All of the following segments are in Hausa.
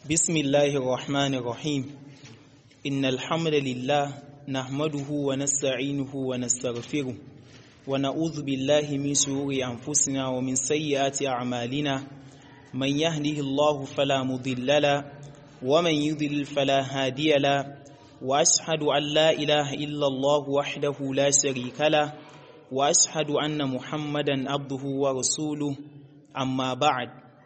بسم الله الرحمن الرحيم إن الحمد لله نحمده ونستعينه ونستغفره ونعوذ بالله من شرور أنفسنا ومن سيئات أعمالنا من يهده الله فلا مضل له ومن يضلل فلا هادي له وأشهد أن لا إله إلا الله وحده لا شريك له وأشهد أن محمدا عبده ورسوله أما بعد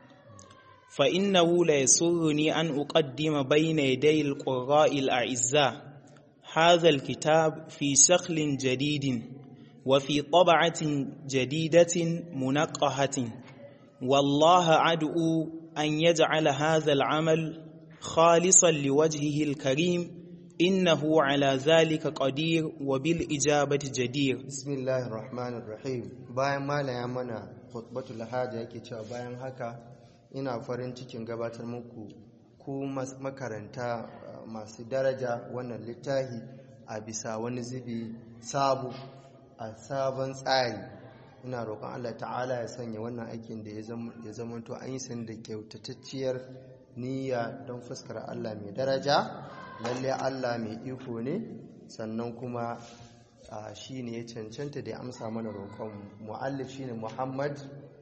فإنه لا يسرني أن أقدم بين يدي القراء الأعزاء هذا الكتاب في شكل جديد وفي طبعة جديدة منقحة والله أدعو أن يجعل هذا العمل خالصا لوجهه الكريم إنه على ذلك قدير وبالإجابة جدير بسم الله الرحمن الرحيم bayan mala ya mana khutbatul haja yake cewa bayan haka ina farin cikin gabatar muku ku makaranta masu daraja wannan littafi a bisa wani zubi sabu a sabon tsari ina roƙon Allah ta'ala ya sanya wannan aikin da ya zamanto an yi sani da kyautatacciyar niyya don fuskar Allah mai daraja lalle Allah mai iko ne sannan kuma shi ne ya cancanta da ya amsa mana roƙon mu'allif shi ne Muhammad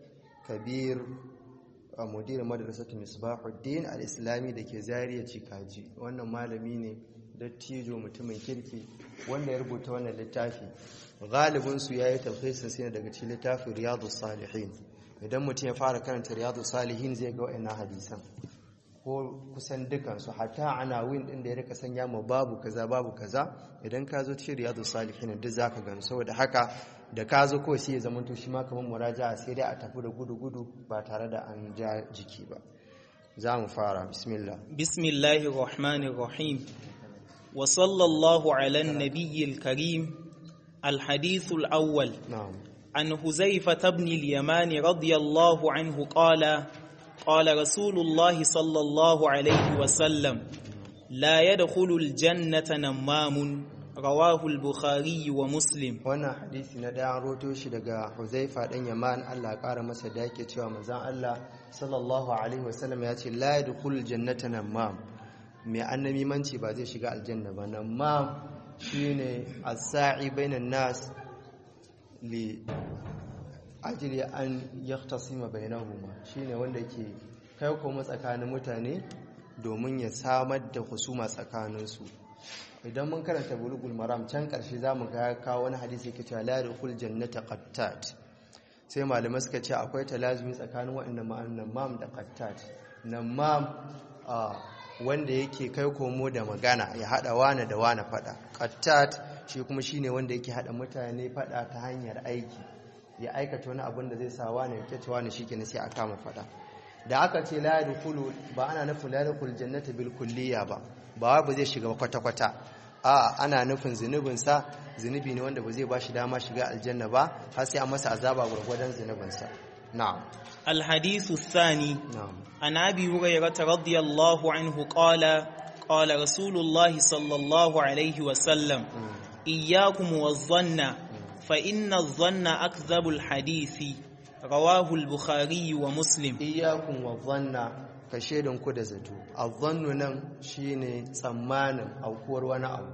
Kabir mudir madrasatu Misbahuddin al-Islami da ke Zariya Cikaji wannan malami ne dattijo mutumin kirki wanda ya rubuta wannan littafi galibin su yayi tafsirin sai daga cikin littafin Riyadus Salihin idan mutum ya fara karanta Riyadus Salihin zai ga wayannan hadisan ko kusan dukansu hatta ana win din da ya rika sanya mu babu kaza babu kaza idan ka zo cikin riyadu salihin duk zaka gano saboda haka da ka zo ko sai ya zama to shi ma kamar muraja'a sai dai a tafi da gudu gudu ba tare da an ja jiki ba za mu fara bismillah bismillahir rahmanir rahim wa sallallahu ala nabiyil karim الحديث الأول نعم عن حذيفة بن اليمان رضي الله عنه قال قال رسول الله صلى الله عليه وسلم لا يدخل الجنة نمام رواه البخاري ومسلم wannan hadisi na da roto shi daga Huzaifa dan Yaman Allah ya kara masa da yake cewa manzon Allah sallallahu alaihi wasallam ya ce la yadkhulul jannata namam mai annabi manci ba zai shiga aljanna ba namam shine as-sa'i bainan nas li ajili an yaktasima bainahuma shine wanda ke kai kuma tsakanin mutane domin ya samar da husuma tsakaninsu idan mun karanta bulugul maram can karshe zamu ga kawo wani hadisi yake cewa la yadkhul jannata qattat sai malamai suka ce akwai talazumi tsakanin waɗannan ma'anan mam da qattat nan mam wanda yake kai komo da magana ya hada wane da wane fada qattat shi kuma shine wanda yake hada mutane fada ta hanyar aiki ya aikata wani abin da zai sa wani ya kyace wani shikenan sai a kama fada da aka ce la yadkhulu ba ana nufin la yadkhul jannata bil kulliya ba ba ba zai shiga kwata kwata a ana nufin zunubin sa zunubi ne wanda ba zai bashi dama shiga aljanna ba har sai an masa azaba gurgurdan zunubin sa na'am الحديث الثاني na'am عن أبي هريرة رضي الله عنه قال قال رسول الله صلى الله عليه وسلم إياكم والظن فإن الظن أكذب الحديث رواه البخاري ومسلم iyakun wa zanna ka shaidan ku da zato azzannu nan shine tsammanin aukuwar wani abu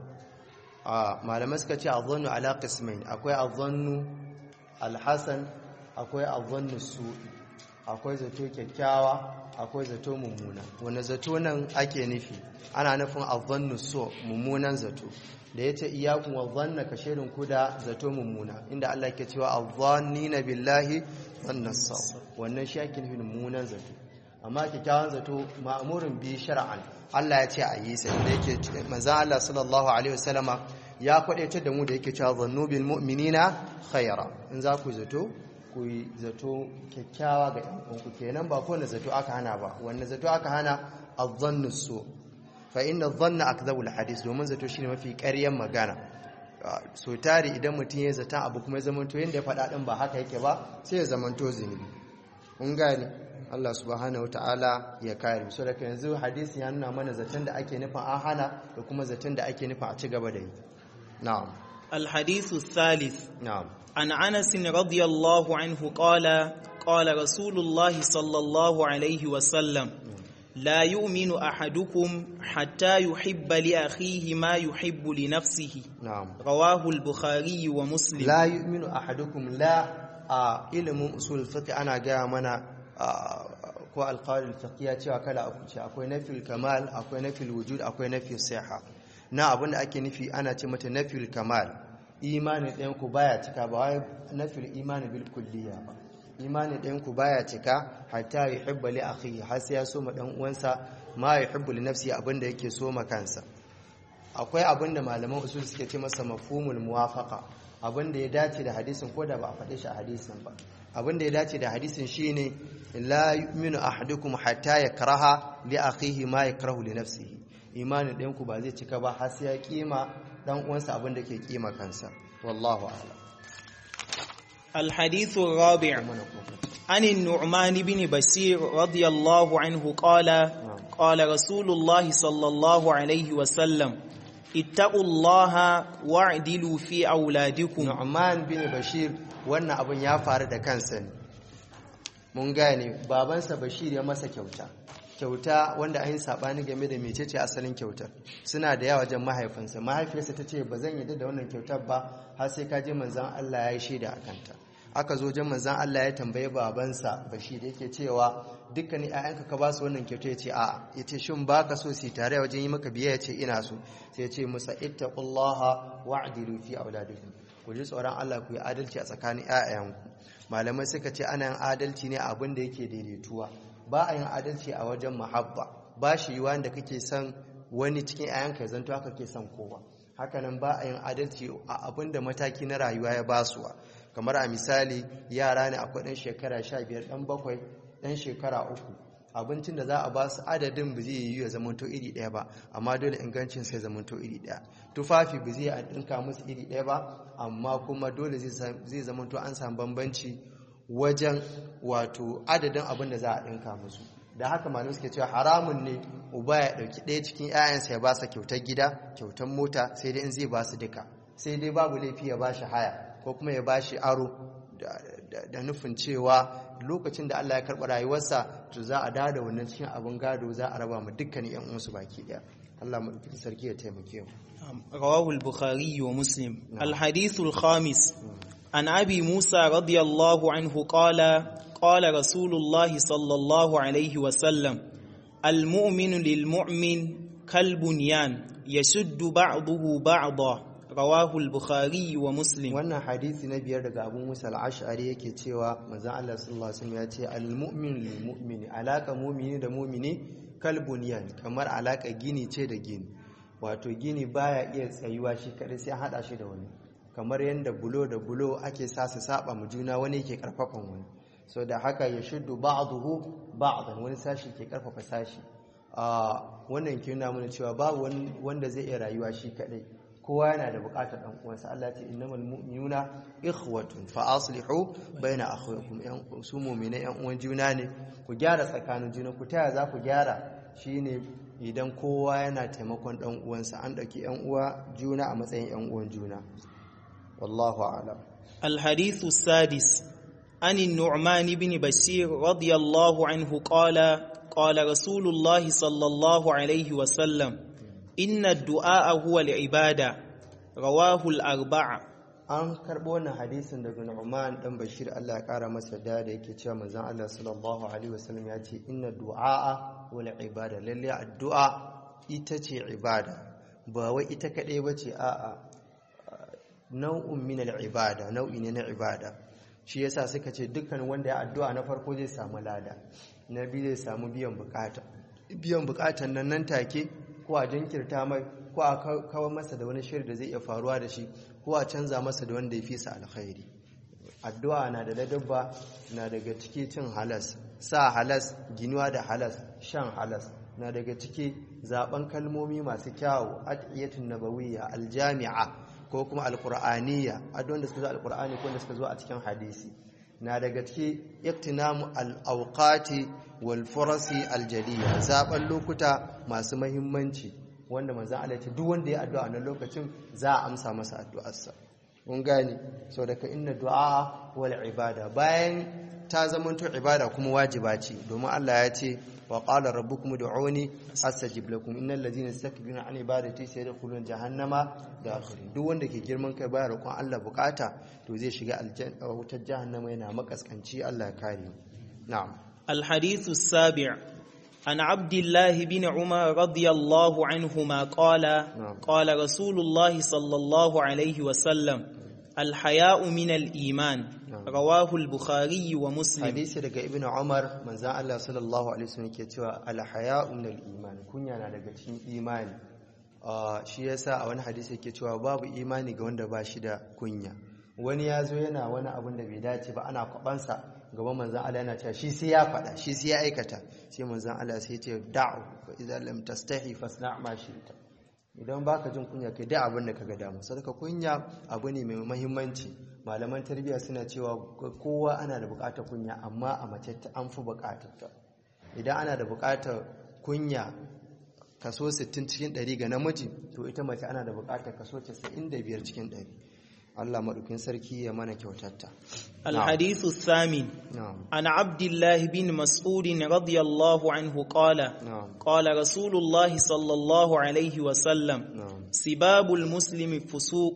a malamai suka ce azzannu ala qismain akwai azzannu alhasan akwai azzannu su'i akwai zato kyakkyawa akwai zato mummuna wanda zato nan ake nufi ana nufin azzannu so mummunan zato da yace iyakun wa zanna ka shaidan ku da zato mummuna inda Allah ke cewa azzannina billahi wannan wannan shi ake nufin mummunan zato amma kyakkyawan zato ma'amurin bi shar'an Allah ya ce a yi sai da yake manzon Allah sallallahu alaihi wasallama ya kwadaitar da mu da yake cewa zannu bil mu'minina khaira in za ku zato ku yi zato kyakkyawa ga ɗan uwanku kenan ba kowane zato aka hana ba wannan zato aka hana adh-dhannu su fa inna adh-dhanna akdhabul hadith domin zato shine mafi ƙaryan magana so tari idan mutum ya zata abu kuma ya zamanto yadda ya faɗa ɗin ba haka yake ba sai ya zamanto zunubi kun gane Allah subhanahu wataala ya kare so daga yanzu hadisi ya nuna mana zaton da ake nufin an hana da kuma zaton da ake nufin a ci gaba da yi na'am الحديث الثالث na'am عن أنس رضي الله عنه قال قال رسول الله صلى الله عليه وسلم لا يؤمن أحدكم حتى يحب لأخيه ما يحب لنفسه na'am رواه البخاري ومسلم la yu'minu ahadukum la a ilimin usul fiqh ana gaya mana a, ko alqawaid fiqhiyya cewa kala uku ce akwai nafil kamal akwai nafil wujud akwai nafil siha na abinda ake nufi ana ce mata nafil kamal imanin ɗayan ku baya cika ba wai nafil imani bil kulliya ba imanin ɗayan ku baya cika hatta yuhibba li akhihi har sai ya so ma dan uwansa ma yuhibbu li nafsi abinda yake so ma kansa akwai abin da malaman usul suke ce masa mafhumul muwafaqa abin da ya dace da hadisin ko da ba a faɗe shi a hadisin ba abin da ya dace da hadisin shine la yu'minu ahadukum hatta yakraha li akhihi ma yakrahu li nafsihi imanin ɗayan ku ba zai cika ba har sai ya kima dan uwansa abin da ke kima kansa wallahu a'lam الحديث الرابع mana kofa عن النعمان بن بشير رضي الله عنه قال قال رسول الله صلى الله عليه وسلم اتقوا الله واعدلوا في أولادكم Nu'man bin Bashir wannan abin ya faru da kansa ne mun gane babansa Bashir ya masa kyauta kyauta wanda an yi sabani game da mecece asalin kyautar suna da yawa wajen mahaifinsa mahaifiyarsa ta ce ba zan yi da wannan kyautar ba har sai ka je manzon Allah ya yi shaida a kanta aka zo wajen manzon Allah ya tambaye babansa Bashir yake cewa dukkanin ƴaƴanka ka ba su wannan kyauta ya ce a'a ya ce shin ba ka so su yi tare wajen yi maka biyayya ya ce ina so sai ya ce musa ittaqullaha wa'dilu fi auladikum ku ji tsoron Allah ku yi adalci a tsakanin ƴaƴanku malamai suka ce ana yin adalci ne a abin da yake daidaituwa ba a yin adalci a wajen muhabba ba shi yiwa da kake son wani cikin ƴaƴanka ya zanto haka ke son kowa hakanan ba a yin adalci a abin da mataki na rayuwa ya basuwa kamar a misali yara ne akwai ɗan shekara sha biyar ɗan bakwai ɗan shekara uku abincin da za a ba su adadin ba zai yi ya zamanto iri ɗaya ba amma dole ingancin sai zamanto iri ɗaya tufafi ba zai a ɗinka musu iri ɗaya ba amma kuma dole zai zamanto an samu bambanci wajen wato adadin abin da za a ɗinka musu da haka malamai suke cewa haramun ne uba ya ɗauki ɗaya cikin 'ya'yansa ya ba sa kyautar gida kyautar mota sai dai in zai ba su duka sai dai babu laifi ya ba shi haya ko kuma ya ba shi aro da nufin cewa lokacin da Allah ya karɓa rayuwarsa to za a dawo da wannan cikin abin gado za a raba mu dukkanin yan uwansu baki daya Allah mu sarki ya taimake mu رواه البخاري ومسلم الحديث الخامس عن أبي موسى رضي الله عنه قال قال رسول الله صلى الله عليه وسلم المؤمن للمؤمن كالبنيان يشد بعضه بعضا رواه البخاري ومسلم wannan hadisi na biyar daga Abu Musa al-Ash'ari yake cewa manzon Allah sallallahu alaihi wasallam ya ce al-mu'min lil mu'mini alaka mu'mini da mu'mini kal bunyan kamar alaka gini ce da gini wato gini baya iya tsayuwa shi kadai sai hada shi da wani kamar yanda bulo da bulo ake sa su saba mu juna wani yake karfafan wani so da haka ya shuddu ba'dahu ba'dan wani sashi ke karfafa sashi a wannan ke nuna mana cewa babu wanda zai iya rayuwa shi kadai kowa yana da bukatar dan uwansa Allah ce innamal mu'minuna ikhwatun fa aslihu baina akhawaykum yan su mu'mina yan uwan juna ne ku gyara tsakanin juna ku taya za ku gyara shine idan kowa yana taimakon dan uwansa an dauki yan uwa juna a matsayin yan uwan juna wallahu a'lam الحديث السادس عن النعمان بن بشير رضي الله عنه قال قال رسول الله صلى الله عليه وسلم إن الدعاء هو العبادة رواه الأربعة an karɓo wannan hadisin daga Nu'man dan Bashir Allah ya ƙara masa da da yake cewa manzon Allah sallallahu alaihi wasallam ya ce inna du'a wal ibada lalle addu'a ita ce ibada ba wai ita kadai bace a'a nau'un min al ibada nau'i ne na ibada shi yasa suka ce dukkan wanda ya addu'a na farko zai samu lada na biyu zai samu biyan bukata biyan bukatan nan nan take ko a jinkirta mai ko a kawo masa da wani shiri da zai iya faruwa da shi ko a canza masa da wanda ya fi sa alkhairi addu'a na da ladabba na daga ciki cin halas sa halas ginuwa da halas shan halas na daga ciki zaben kalmomi masu kyawu adiyatun nabawiyya aljami'a ko kuma alqur'aniyya addu'an da suka zo alqur'ani ko da suka zo a cikin hadisi na daga ciki iktinamu al-awqati wal furasi aljaliya zaben lokuta masu mahimmanci wanda manzan Allah ce duk wanda ya addu'a na lokacin za a amsa masa addu'arsa kun gane sau daga inna du'a wal ibada bayan ta zamanto ibada kuma wajiba ce domin Allah ya ce wa qala rabbukum ud'uni astajib lakum innal ladzina yastakbiruna an ibadati sayadkhuluna jahannama dakhirin duk wanda ke girman kai baya roƙon Allah bukata to zai shiga aljanna wutar jahannama yana makaskanci Allah ya kare mu na'am الحديث السابع عن عبد الله بن عمر رضي الله عنهما قال قال رسول الله صلى الله عليه وسلم الحياء من الإيمان رواه البخاري ومسلم hadisi daga ibnu umar manzon Allah sallallahu alaihi wasallam ke cewa al-haya'u min al-iman kunya na daga cikin imani shi yasa a wani hadisi yake cewa babu imani ga wanda ba shi da kunya wani ya zo yana wani abin da bai dace ba ana kwabansa gaban manzan Allah yana cewa shi sai ya faɗa shi sai ya aikata sai manzan Allah sai ce da'u fa idza lam tastahi fasna' ma shi'ta idan baka jin kunya kai da abin da kaga damu sadaka kunya abu ne mai muhimmanci malaman tarbiyya suna cewa kowa ana da buƙatar kunya amma a mace an fi buƙatar ta idan ana da buƙatar kunya kaso 60 cikin 100 ga namiji to ita mace ana da buƙatar kaso 95 cikin 100 Allah maɗaukin sarki ya mana kyautatta. الحديث الثامن عن عبد الله بن مسعود رضي الله عنه قال قال رسول الله صلى الله عليه وسلم سباب المسلم فسوق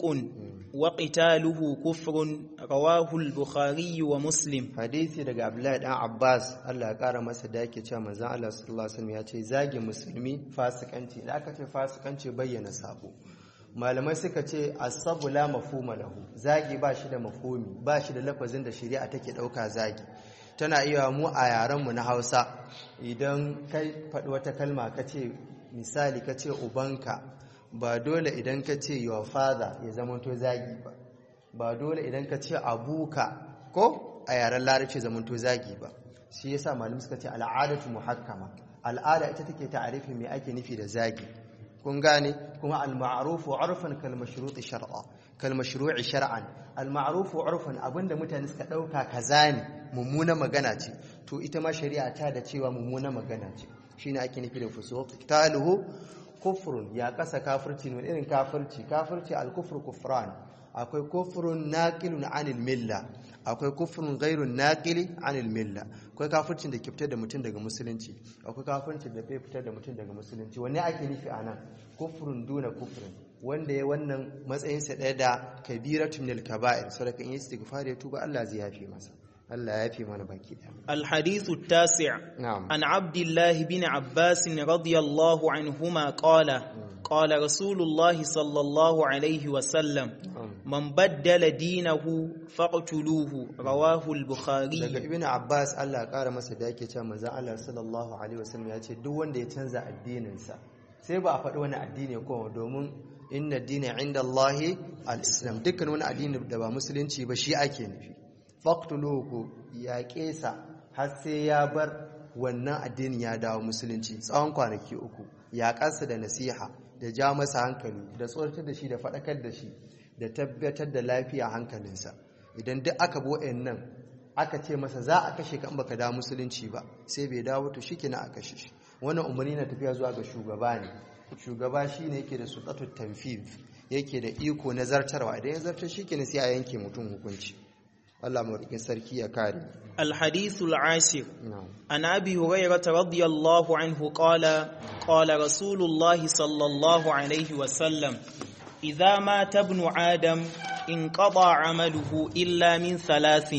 وقتاله كفر رواه البخاري ومسلم حديثي daga Abdullahi dan Abbas Allah ya kara masa da yake cewa manzon Allah sallallahu alaihi wasallam ya ce zagi musulmi fasikanci da aka ce fasikanci bayyana sabo malamai suka ce asabu la mafhuma lahu zagi ba shi da mafhumi ba shi da lafazin da shari'a take dauka zagi tana iya mu a yaren mu na Hausa idan kai faɗi wata kalma kace misali kace ubanka ba dole idan kace your father ya zama to zagi ba ba dole idan kace abuka ko a yaren larabci zaman to zagi ba shi yasa malamai suka ce al'adatu muhakkama al'ada ita take ta'arifin me ake nufi da zagi kun gane kuma al-ma'rufu 'urfan kal mashruti shar'a kal mashru'i shar'an al-ma'rufu 'urfan abinda mutane suka dauka kaza ne mummuna magana ce to ita ma shari'a ta da cewa mummuna magana ce shine ake nufi da fusuq taluhu kufrun ya kasa kafirci ne irin kafirci kafirci al-kufru kufran akwai kufrun naqilun 'anil milla akwai kufrun ghairun naqili 'anil milla akwai kafircin da ke fitar da mutum daga musulunci akwai kafircin da bai fitar da mutum daga musulunci wanne ake nufi anan kufrun duna kufrin wanda ya wannan matsayin sa ɗaya da kabiratun minal kaba'ir sadaka in istighfar ya tuba Allah zai yafe masa Allah ya yafe mana baki da الحديث التاسع نعم. عن عبد الله بن عباس رضي الله عنهما قال قال رسول الله صلى الله عليه وسلم من بدل دينه فاقتلوه رواه daga البخاري ibn abbas Allah ya kara masa da yake cewa manzon Allah sallallahu alaihi wasallam ya ce duk wanda ya canza addininsa sai ba a faɗi wani addini ko domin inna dina inda Allahi al-islam dukkan wani addini da ba musulunci ba shi ake nufi faqtuluhu ya kesa har sai ya bar wannan addinin ya dawo musulunci tsawon kwanaki uku ya kasa da nasiha da ja masa hankali da tsoratar da shi da faɗakar da shi da tabbatar da lafiya hankalinsa idan duk aka bi nan aka ce masa za a kashe ka in baka dawo musulunci ba sai bai dawo to shi a kashe shi wannan umarni na tafiya zuwa ga shugaba ne shugaba shine yake da sultatul tanfiz yake da iko na zartarwa idan ya zartar shi sai a yanke mutum hukunci Allah madaukakin sarki ya kare الحديث العاشر na'am عن أبي هريرة رضي الله عنه قال قال رسول الله صلى الله عليه وسلم إذا مات ابن آدم انقضى عمله إلا من ثلاث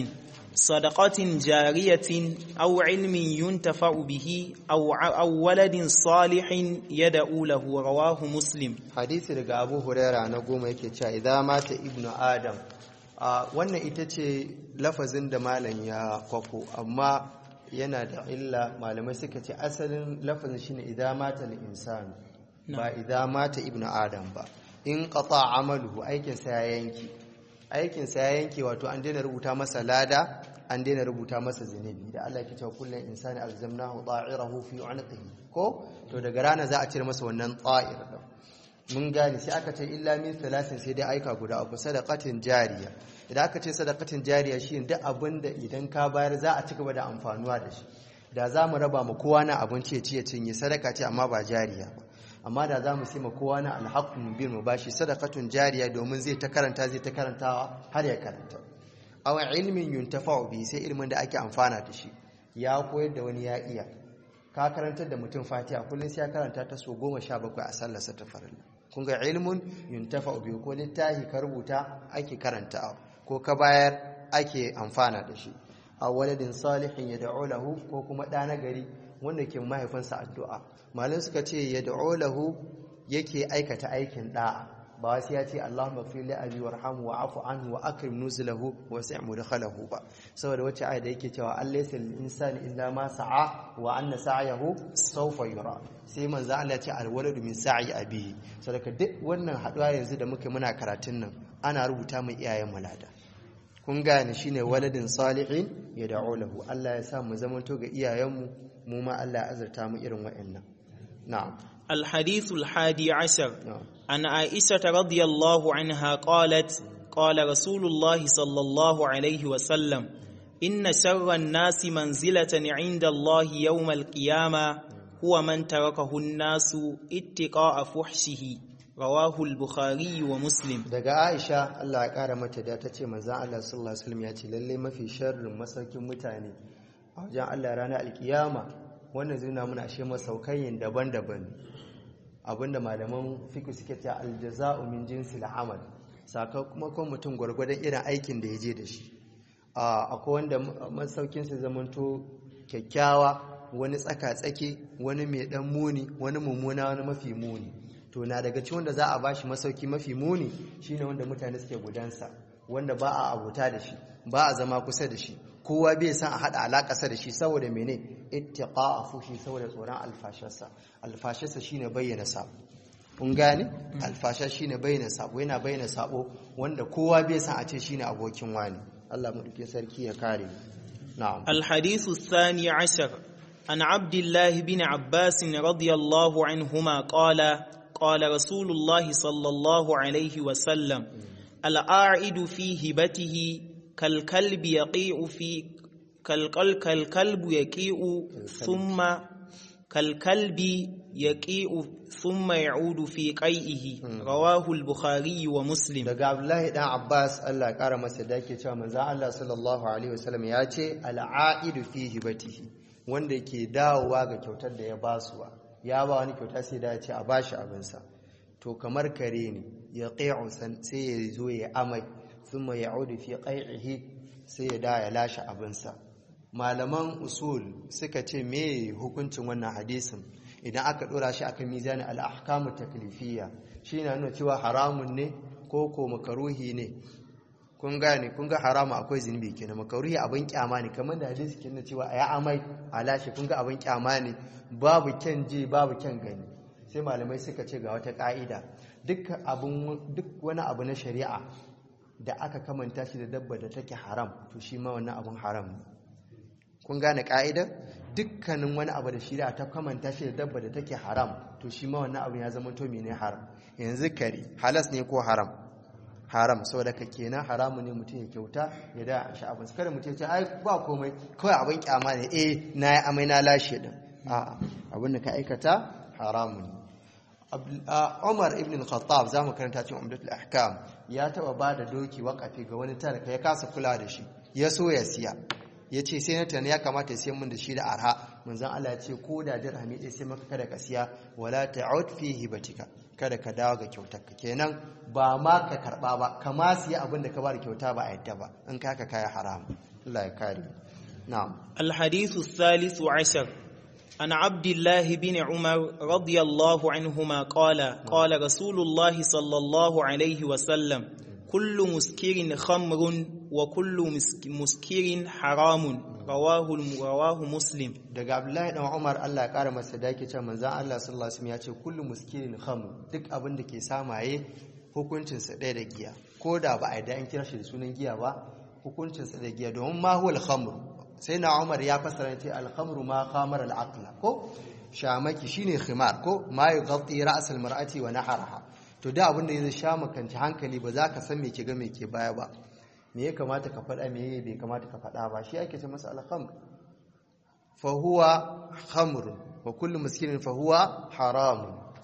صدقة جارية أو علم ينتفع به أو أو ولد صالح يدعو له رواه مسلم hadisi daga abu huraira na goma yake cewa idan mata ibnu adam a wannan ita ce lafazin da malam ya kwafo amma yana da illa malamai suka ce asalin lafazin shine idan mata al-insan ba idan mata ibnu adam ba in qata amaluhu aikin sa ya yanki aikin sa ya yanke wato an daina rubuta masa lada an daina rubuta masa zinubi da Allah ya ce kullun insani alzamnahu ta'irahu fi 'unqihi ko to daga rana za a cire masa wannan ta'ir din mun gane sai aka ce illa min salasin sai dai aika guda uku sadaqatin jariya idan aka ce sadaqatin jariya shi duk abin da idan ka bayar za a ci gaba da amfanuwa da shi da za mu raba mu kowa na abinci ya ci ya cinye sadaka ce amma ba jariya ba amma da za mu sai ma kowa na alhaqqu mubin mu bashi sadaqatun jariya domin zai ta karanta zai ta karantawa har ya karanta aw ilmin yuntafa'u bi sai ilmin da ake amfana da shi ya koyar da wani ya iya ka karantar da mutum fatiha kullum sai ya karanta ta so goma sha bakwai a sallarsa ta farilla kun ga ilmun yuntafa biyu ko littafi ka rubuta ake karanta ko ka bayar ake amfana da shi a waladin salihin ya da'o lahu ko kuma ɗa na gari wanda ke mahaifinsa addu'a malin suka ce ya da'o lahu yake aikata aikin ɗa'a ba wasu ya ce Allahumma fi li abi warhamu wa afu anhu wa akrim nuzulahu wa sai' mudkhalahu ba saboda wacce aya da yake cewa allaysa lil insani illa ma sa'a wa anna sa'yahu sawfa yura sai manzo Allah ya ce al waladu min sa'i abihi saboda duk wannan haduwa yanzu da muke muna karatun nan ana rubuta mu iyayen mulada kun gane shine waladin salihin ya da'u lahu Allah ya sa mu zamanto ga iyayenmu mu ma Allah ya azurta mu irin wa'annan na'am الحديث الحادي عشر نعم عن عائشة رضي الله عنها قالت قال رسول الله صلى الله عليه وسلم إن شر الناس منزلة عند الله يوم القيامة هو من تركه الناس اتقاء فحشه رواه البخاري ومسلم daga Aisha Allah ya kara mata da ta ce manzon Allah sallallahu alaihi wasallam ya ce lalle mafi sharrin masaukin mutane a wajen Allah ranar alkiyama wannan zai nuna muna ashe masaukayin daban-daban abinda malaman fiqh suke cewa aljaza'u min jinsil amal sakamakon mutum gwargwadon irin aikin da ya je da shi akwai wanda masaukinsa zamanto kyakkyawa wani tsaka-tsaki wani mai dan muni wani mummuna wani mafi muni to na daga cikin wanda za a bashi masauki mafi muni shine wanda mutane suke gudansa wanda ba a abuta da shi ba a zama kusa da shi kowa bai san a hada alakarsa da shi saboda mene ittiqa fushi saboda tsoron alfasharsa alfasharsa shine bayyana sabo kun gane alfasha shine bayyana sabo yana bayyana sabo wanda kowa bai san a ce shine abokin wani Allah mu duke sarki ya kare na'am الحديث الثاني عشر عن عبد الله بن عباس رضي الله عنهما قال قال رسول الله صلى الله عليه وسلم الأعد في هبته كالكلب يقيء في كالقل كالكلب يقيء ثم كالكلب يقيء ثم يعود في قيئه رواه البخاري ومسلم daga Abdullahi dan Abbas Allah ya kara masa da yake cewa manzo Allah sallallahu alaihi wasallam ya ce al'aidu fi hibatihi wanda ke dawowa ga kyautar da ya basuwa ya ba wani kyauta sai da ya ce a bashi abinsa to kamar kare ne ya qai'u sai ya zo ya amai thumma ya'udu fi qai'ihi sai ya da ya lashe abinsa malaman usul suka ce me hukuncin wannan hadisin idan aka dora shi akan mizani al-ahkamu taklifiyya shi na nuna cewa haramun ne ko ko makaruhi ne kun gane kun ga haramu akwai zunubi kenan makaruhi abin kyama ne kamar da hadisi ke nuna cewa a ya amai a lashe kun ga abin kyama ne babu kyan je babu kyan gani sai malamai suka ce ga wata ka'ida duk wani abu na shari'a da aka kamanta shi da dabba da take haram to shi ma wannan abin haram ne kun gane ka'idar dukkanin wani abu da shari'a ta kamanta shi da dabba da take haram to shi ma wannan abu ya zama to mene haram yanzu kare halas ne ko haram haram saboda ka kenan haramu ne mutum ya kyauta ya da shi abin kada mutum ya ce ai ba komai kawai abin kyama ne eh na yi amai na lashe din a'a abin da ka aikata haramu ne Umar ibn al-Khattab zamu karanta cikin Umdatul Ahkam ya taba bada doki wakafi ga wani talaka ya kasa kula da shi ya so ya siya ya ce sai na tana ya kamata ya siyan mun da shi da arha manzon Allah ya ce ko da dirhami ɗaya sai maka kada ka siya wala ta'ud fi hibatika kada ka dawo ga kyautar ka kenan ba ma ka karba ba kama siya abin da ka ba da kyauta ba a yadda ba in ka ka kaya haram Allah ya kare na'am الحديث الثالث عشر عن عبد الله بن عمر رضي الله عنهما قال قال رسول الله صلى الله عليه وسلم كل مسكر خمر وكل مسكر حرام رواه رواه مسلم daga Abdullahi dan Umar Allah ya kara masa da yake cewa manzon Allah sallallahu alaihi wasallam ya ce kullu muskirin khamr duk abin da ke samaye hukuncin sa ɗaya da giya ko da ba a da an kira shi da sunan giya ba hukuncin sa da giya domin ma huwal khamr sai na Umar ya fassara ce al khamru ma khamar al aqla ko shamaki shine khimar ko ma yughatti ra's al mar'ati wa naharaha to da abin da ya sha makanci hankali ba za ka san me ke ga me ke baya ba me ya kamata ka faɗa me bai kamata ka faɗa ba shi ake ce masa alhamr fa huwa khamr wa kullu miskinin fa huwa haram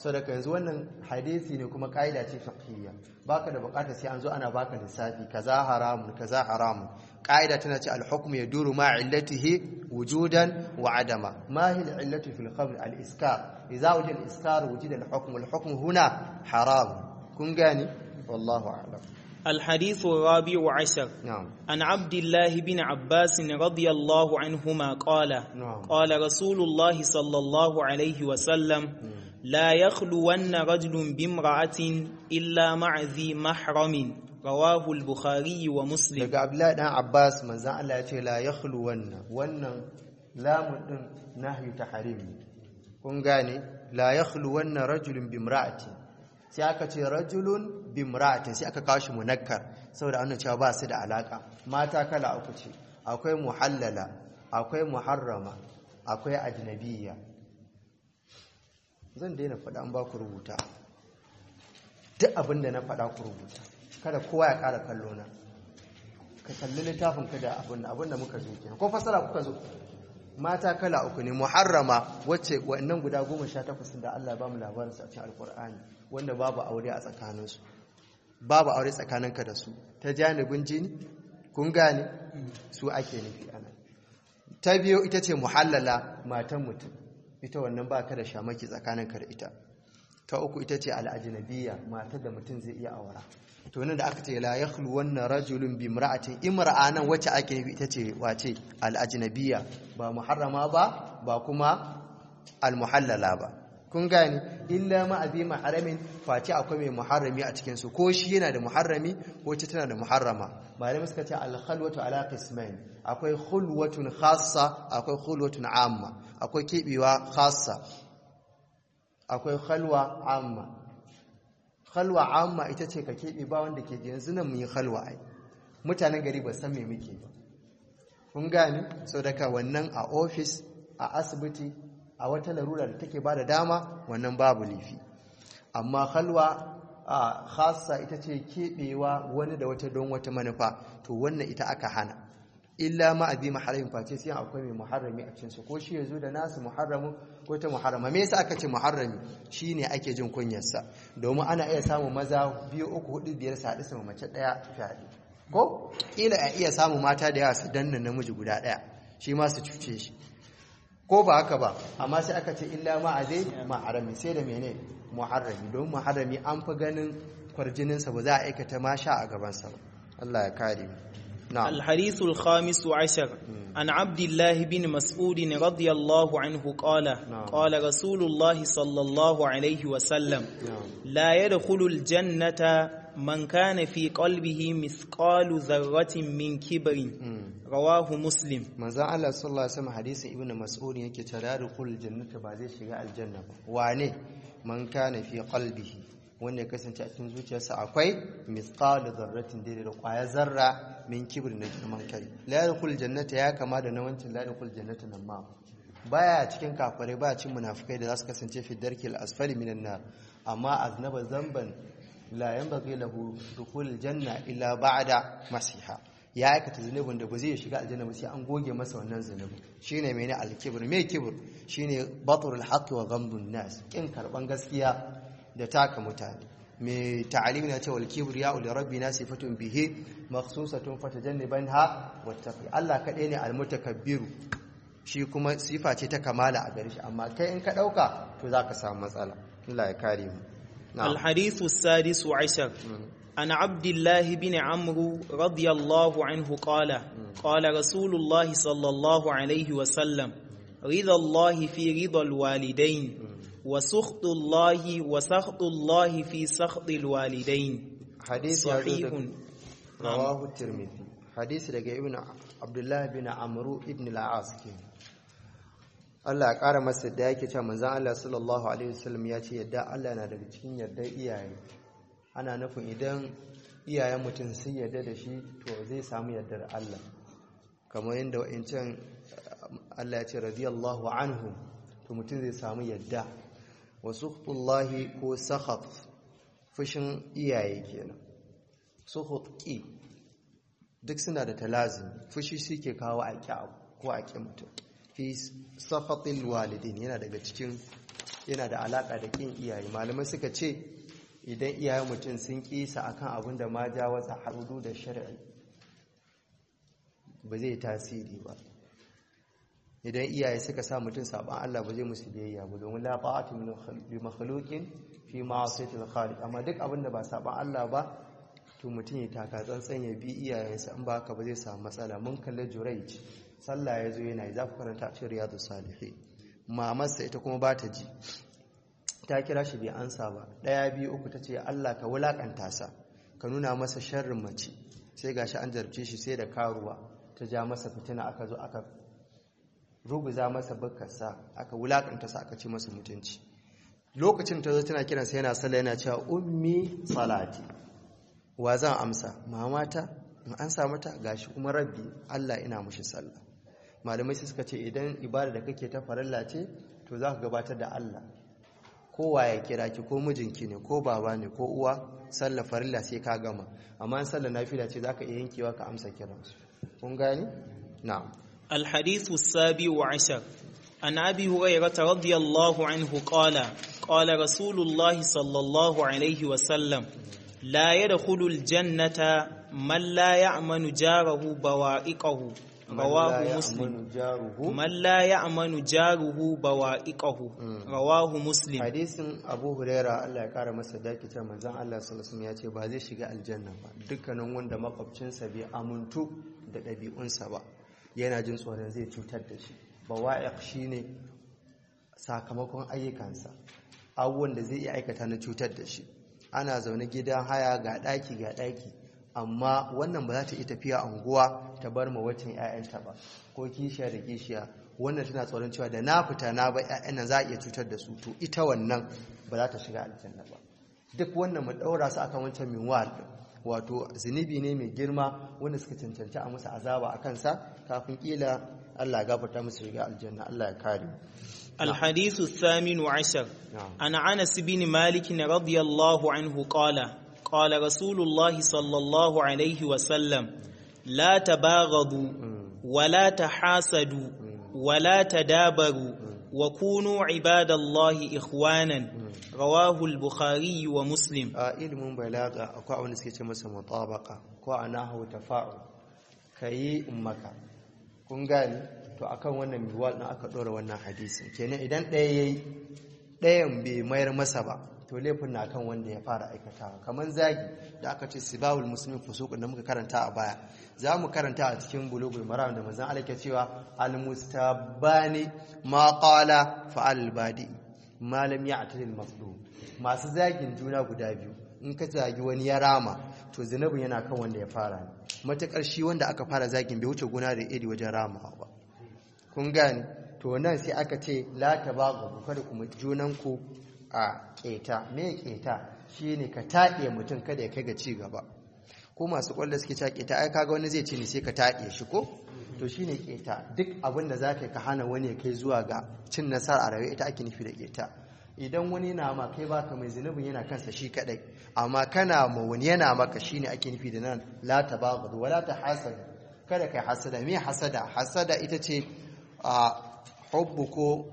saboda yanzu wannan hadisi ne kuma kaida ce fiqhiyya baka da bukata sai an zo ana baka lissafi kaza haramun kaza haramun kaida tana ce al-hukmu yaduru ma illatihi wujudan wa adama ma hiya al-illatu fil khamr al-iskar idza wujida al-iskar wujida al-hukm al-hukm huna haram kun gani wallahu a'lam الحديث الرابع عشر نعم عن عبد الله بن عباس رضي الله عنهما قال نعم. قال رسول الله صلى الله عليه وسلم لا يخلون رجل بامرأة إلا مع ذي محرم رواه البخاري ومسلم daga abdullahi dan abbas manzan Allah ya ce la yakhlu wannan wannan lamun din nahyu tahrim ne. kun gane la yakhlu wannan rajulun bimra'ati sai aka ce rajulun bimra'atin sai aka kawo shi munakkar saboda annan cewa ba su da alaka mata kala uku ce akwai muhallala akwai muharrama akwai ajnabiyya zan daina faɗa an ba ku rubuta duk abin da na faɗa ku rubuta kada kowa ya ƙara kallo na ka kalli littafin ka da abin abin da muka zo kenan ko fasara kuka zo mata kala uku ne muharrama wacce wannan guda goma sha takwas da Allah ba mu labarin su a cikin alkur'ani wanda babu aure a tsakaninsu babu aure tsakaninka da su ta janibin jini kun gane su ake nufi ana ta biyu ita ce muhallala matan mutum ita wannan ba ka da shamaki tsakaninka da ita ta uku ita ce al'ajinabiyya matar da mutum zai iya aura to nan da aka ce la yakhlu wannan rajulun bi imra'atin imra'a nan wacce ake nufi ita ce wace al'ajinabiyya ba muharrama ba ba kuma al-muhallala ba kun gani illa ma abi maharamin face akwai mai muharrami a cikin su ko shi yana da muharrami ko ita tana da muharrama malamai suka ce al-khalwatu ala qismain akwai khulwatun khassa akwai khulwatun amma akwai kebewa khassa akwai khalwa amma khalwa amma ita ce ka kebe ba wanda ke yanzu nan mun yi khalwa ai mutanen gari ba san me muke ba kun gani so daga wannan a office a asibiti a wata larura da take ba da dama wannan babu lifi amma halwa a khassa ita ce keɓewa wani da wata don wata manufa to wannan ita aka hana illa ma abi muharramin face sai akwai mai muharrami a cikinsu ko shi yazo da nasu muharramu ko ta muharrama me yasa aka ce muharrami shine ake jin kunyarsa domin ana iya samun maza biyu uku hudu biyar su haɗu sama mace ɗaya fyaɗe ko kila a iya samun mata da yawa su danna namiji guda ɗaya shi ma su cuce shi ko ba haka ba amma sai aka ce illa ma'azai ma'arami sai da mene muharrami don muharrami an fi ganin kwarjininsa ba za a aikata ma sha a gabansa ba Allah ya kare mu na'am الحديث الخامس عشر عن عبد الله بن مسعود رضي الله عنه قال نعم. قال رسول الله صلى الله عليه وسلم na'am لا يدخل الجنة من كان في قلبه مثقال ذرة من كبر Mm. رواه مسلم manzon Allah sallallahu alaihi wasallam hadisin ibnu mas'ud yake cewa da rukul jannata ba zai shiga aljanna ba wane man kana fi qalbihi wanda ya kasance a cikin zuciyarsa akwai mithqal dharratin daidai da kwaya zarra min kibr na girman kai la yadkhul jannata ya kama da na wancin la yadkhul jannata nan ma baya cikin kafirai baya cikin munafikai da za su kasance fi darkil asfali minan nar amma aznaba zamban la yanbaghi lahu dukhul janna illa ba'da masiha ya aikata zunubin da ba zai shiga aljanna ba sai an goge masa wannan zunubin shine mene al-kibr me kibr shine batrul haqqi wa ghamdun nas kin karban gaskiya da taka mutane me ta'alimi na cewa al-kibr ya uli rabbina sifatun bihi makhsusatun fatajannibanha wattaqi Allah kadai ne al-mutakabbiru shi kuma sifa ce ta kamala a gare shi amma kai in ka dauka to zaka samu matsala Allah ya kare mu na'am الحديث السادس عشر عن عبد الله بن عمرو رضي الله عنه قال قال رسول الله صلى الله عليه وسلم رضا الله في رضا الوالدين وسخط الله وسخط الله في سخط الوالدين hadisi ya zo صحيح da rawahu tirmidhi hadisi daga ibn abdullahi bin amru ibn al-as ke Allah ya kara masa da yake cewa manzon Allah sallallahu alaihi wasallam ya ce yadda Allah na daga cikin yardar iyaye ana nufin idan iyayen mutum sun yarda da shi to zai samu yardar Allah kamar yadda wa'incan Allah ya ce radiyallahu anhu to mutum zai samu yadda wa sukhtullahi ko sakhat fushin iyaye kenan sukhut ki duk suna da talazim fushi suke kawo a ƙi abu ko a ƙi mutum fi sakhatil walidin yana daga cikin yana da alaka da kin iyaye malamai suka ce idan iyayen mutum sun kisa akan abin da ma ja wasa harudu da shari'i ba zai tasiri ba idan iyaye suka sa mutum saban Allah ba zai musu biyayya ba domin la ta'atu min makhluqin fi ma'asiyatil khaliq amma duk abin da ba saban Allah ba to mutum ya taka tsantsan ya bi iyayensa in ba haka ba zai samu matsala mun kalli Jurayj sallah ya zo yana yi za ku karanta a cikin riyadus salihin mamarsa ita kuma ba ta ji ta kira shi bai ansa ba ɗaya biyu uku ta ce Allah ka wulakanta sa ka nuna masa sharrin mace sai gashi an jarabce shi sai da karuwa ta ja masa fitina aka zo aka ruguza masa bukkarsa aka wulakanta sa aka ci masa mutunci lokacin ta zo tana kiransa yana sallah yana cewa ummi salati wa zan amsa mamata in ansa mata gashi kuma rabbi Allah ina mushi sallah malamai sai suka ce idan ibada da kake ta farilla ce to za ka gabatar da Allah kowa ya kira ki ko mijinki ne ko baba ne ko uwa sallah farilla sai ka gama amma in sallah nafila ce zaka iya yankewa ka amsa kiransu kun gani na'am الحديث السابع عشر عن أبي هريرة رضي الله عنه قال قال رسول الله صلى الله عليه وسلم لا يدخل الجنة من لا يأمن جاره بوائقه رواه مسلم من لا يأمن جاره بوائقه رواه مسلم hadisin abu huraira Allah ya kara masa daki ta manzon Allah sallallahu alaihi ya ce ba zai shiga aljanna ba dukkanin wanda makwabcinsa bai amuntu da ɗabi'unsa ba yana jin tsoron zai cutar da shi bawa'iq shine sakamakon ayyukansa abubuwan da zai iya aikata na cutar da shi ana zaune gidan haya ga ɗaki ga ɗaki amma wannan ba za ta iya tafiya unguwa ta bar ma wacin 'ya'yanta ba ko kishiya da kishiya wannan tana tsoron cewa da na fita na ba 'ya'yan nan za a iya cutar da su to ita wannan ba za ta shiga aljanna ba duk wannan mu ɗaura su akan wancan minwal wato zunubi ne mai girma wanda suka cancanci a musu azaba a kansa kafin kila Allah ya gafarta musu shiga aljanna Allah ya kare الحديث الثامن عشر نعم. عن أنس بن مالك رضي الله عنه قال قال رسول الله صلى الله عليه وسلم لا تباغضوا ولا تحاسدوا ولا تدابروا وكونوا عباد الله إخوانا رواه البخاري ومسلم a ilimin balaga akwai abin da suke ce masa mutabaka ko a nahu tafa'u kayi ummaka kun gani to akan wannan miwal din aka dora wannan hadisin kenan idan ɗaya yayi ɗayan bai mayar masa ba to laifin na kan wanda ya fara aikatawa kamar zagi da aka ce sibawul muslimin fusuqun da muka karanta a baya za mu karanta a cikin bulugul maram da manzon Allah ke cewa al mustabani ma qala fa al badi ma lam ya'tadi al mazlum masu zagin juna guda biyu in ka zagi wani ya rama to zinabin yana kan wanda ya fara ne matakar shi wanda aka fara zagin bai wuce gona da iri wajen ramawa ba kun gane to nan sai aka ce la tabaghu kada kuma junanku a keta me keta shine ka taɗe mutum kada ya kai ga ci gaba ko masu kwallo suke ta keta ai kaga wani zai ce ne sai ka taɗe shi ko to shine keta duk abin da zaka ka hana wani ya kai zuwa ga cin nasara a rayuwa ita ake nufi da keta idan wani yana ma kai baka mai zunubin yana kansa shi kadai amma kana ma wani yana maka shine ake nufi da nan la tabaghadu wala tahasad kada kai hasada me hasada hasada ita ce a hubbu ko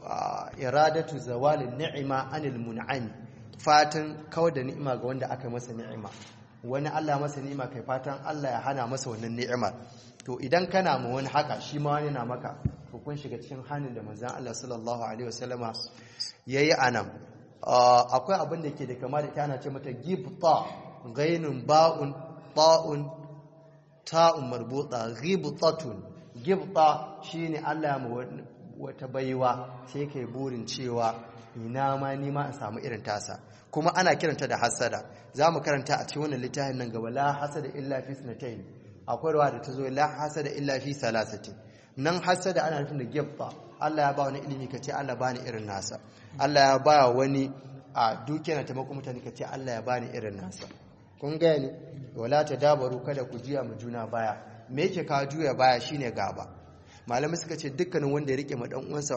iradatu zawalin ni'ima anil mun'ami fatan kawar da ni'ima ga wanda aka masa ni'ima wani Allah masa ni'ima kai fatan Allah ya hana masa wannan ni'imar to idan kana ma wani haka shi ma wani na maka to kun shiga cikin hannun da manzon Allah sallallahu alaihi wasallama yayi anan akwai abin da ke da kama da tana ce mata gibta ghainun ba'un ta'un ta'un marbuta ghibtatun gibta shine Allah ya wata baiwa sai kai burin cewa ina ma ni ma in samu irin tasa kuma ana kiranta da hasada za mu karanta a cikin wannan littafin nan gaba la hasada illa fi sanatayn akwai rawa da ta zo la hasada illa fi salasati nan hasada ana nufin da gibta Allah ya ba wani ilimi kace Allah bani irin nasa Allah ya ba wani a dukiya na taimako mutane kace Allah ya bani irin nasa kun gane wala tadabaru kada ku juya mu juna baya me yake ka juya baya shine gaba malamai suka ce dukkanin wanda ya rike ma dan uwansa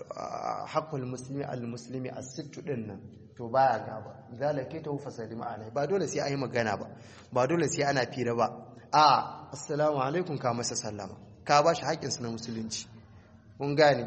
haqqul muslimi al muslimi as-sittu din nan to baya gaba zalake ta fasadi ma'ana ba dole sai ayi magana ba ba dole sai ana fira ba a assalamu alaikum ka masa sallama ka ba shi haƙƙinsa na musulunci kun gane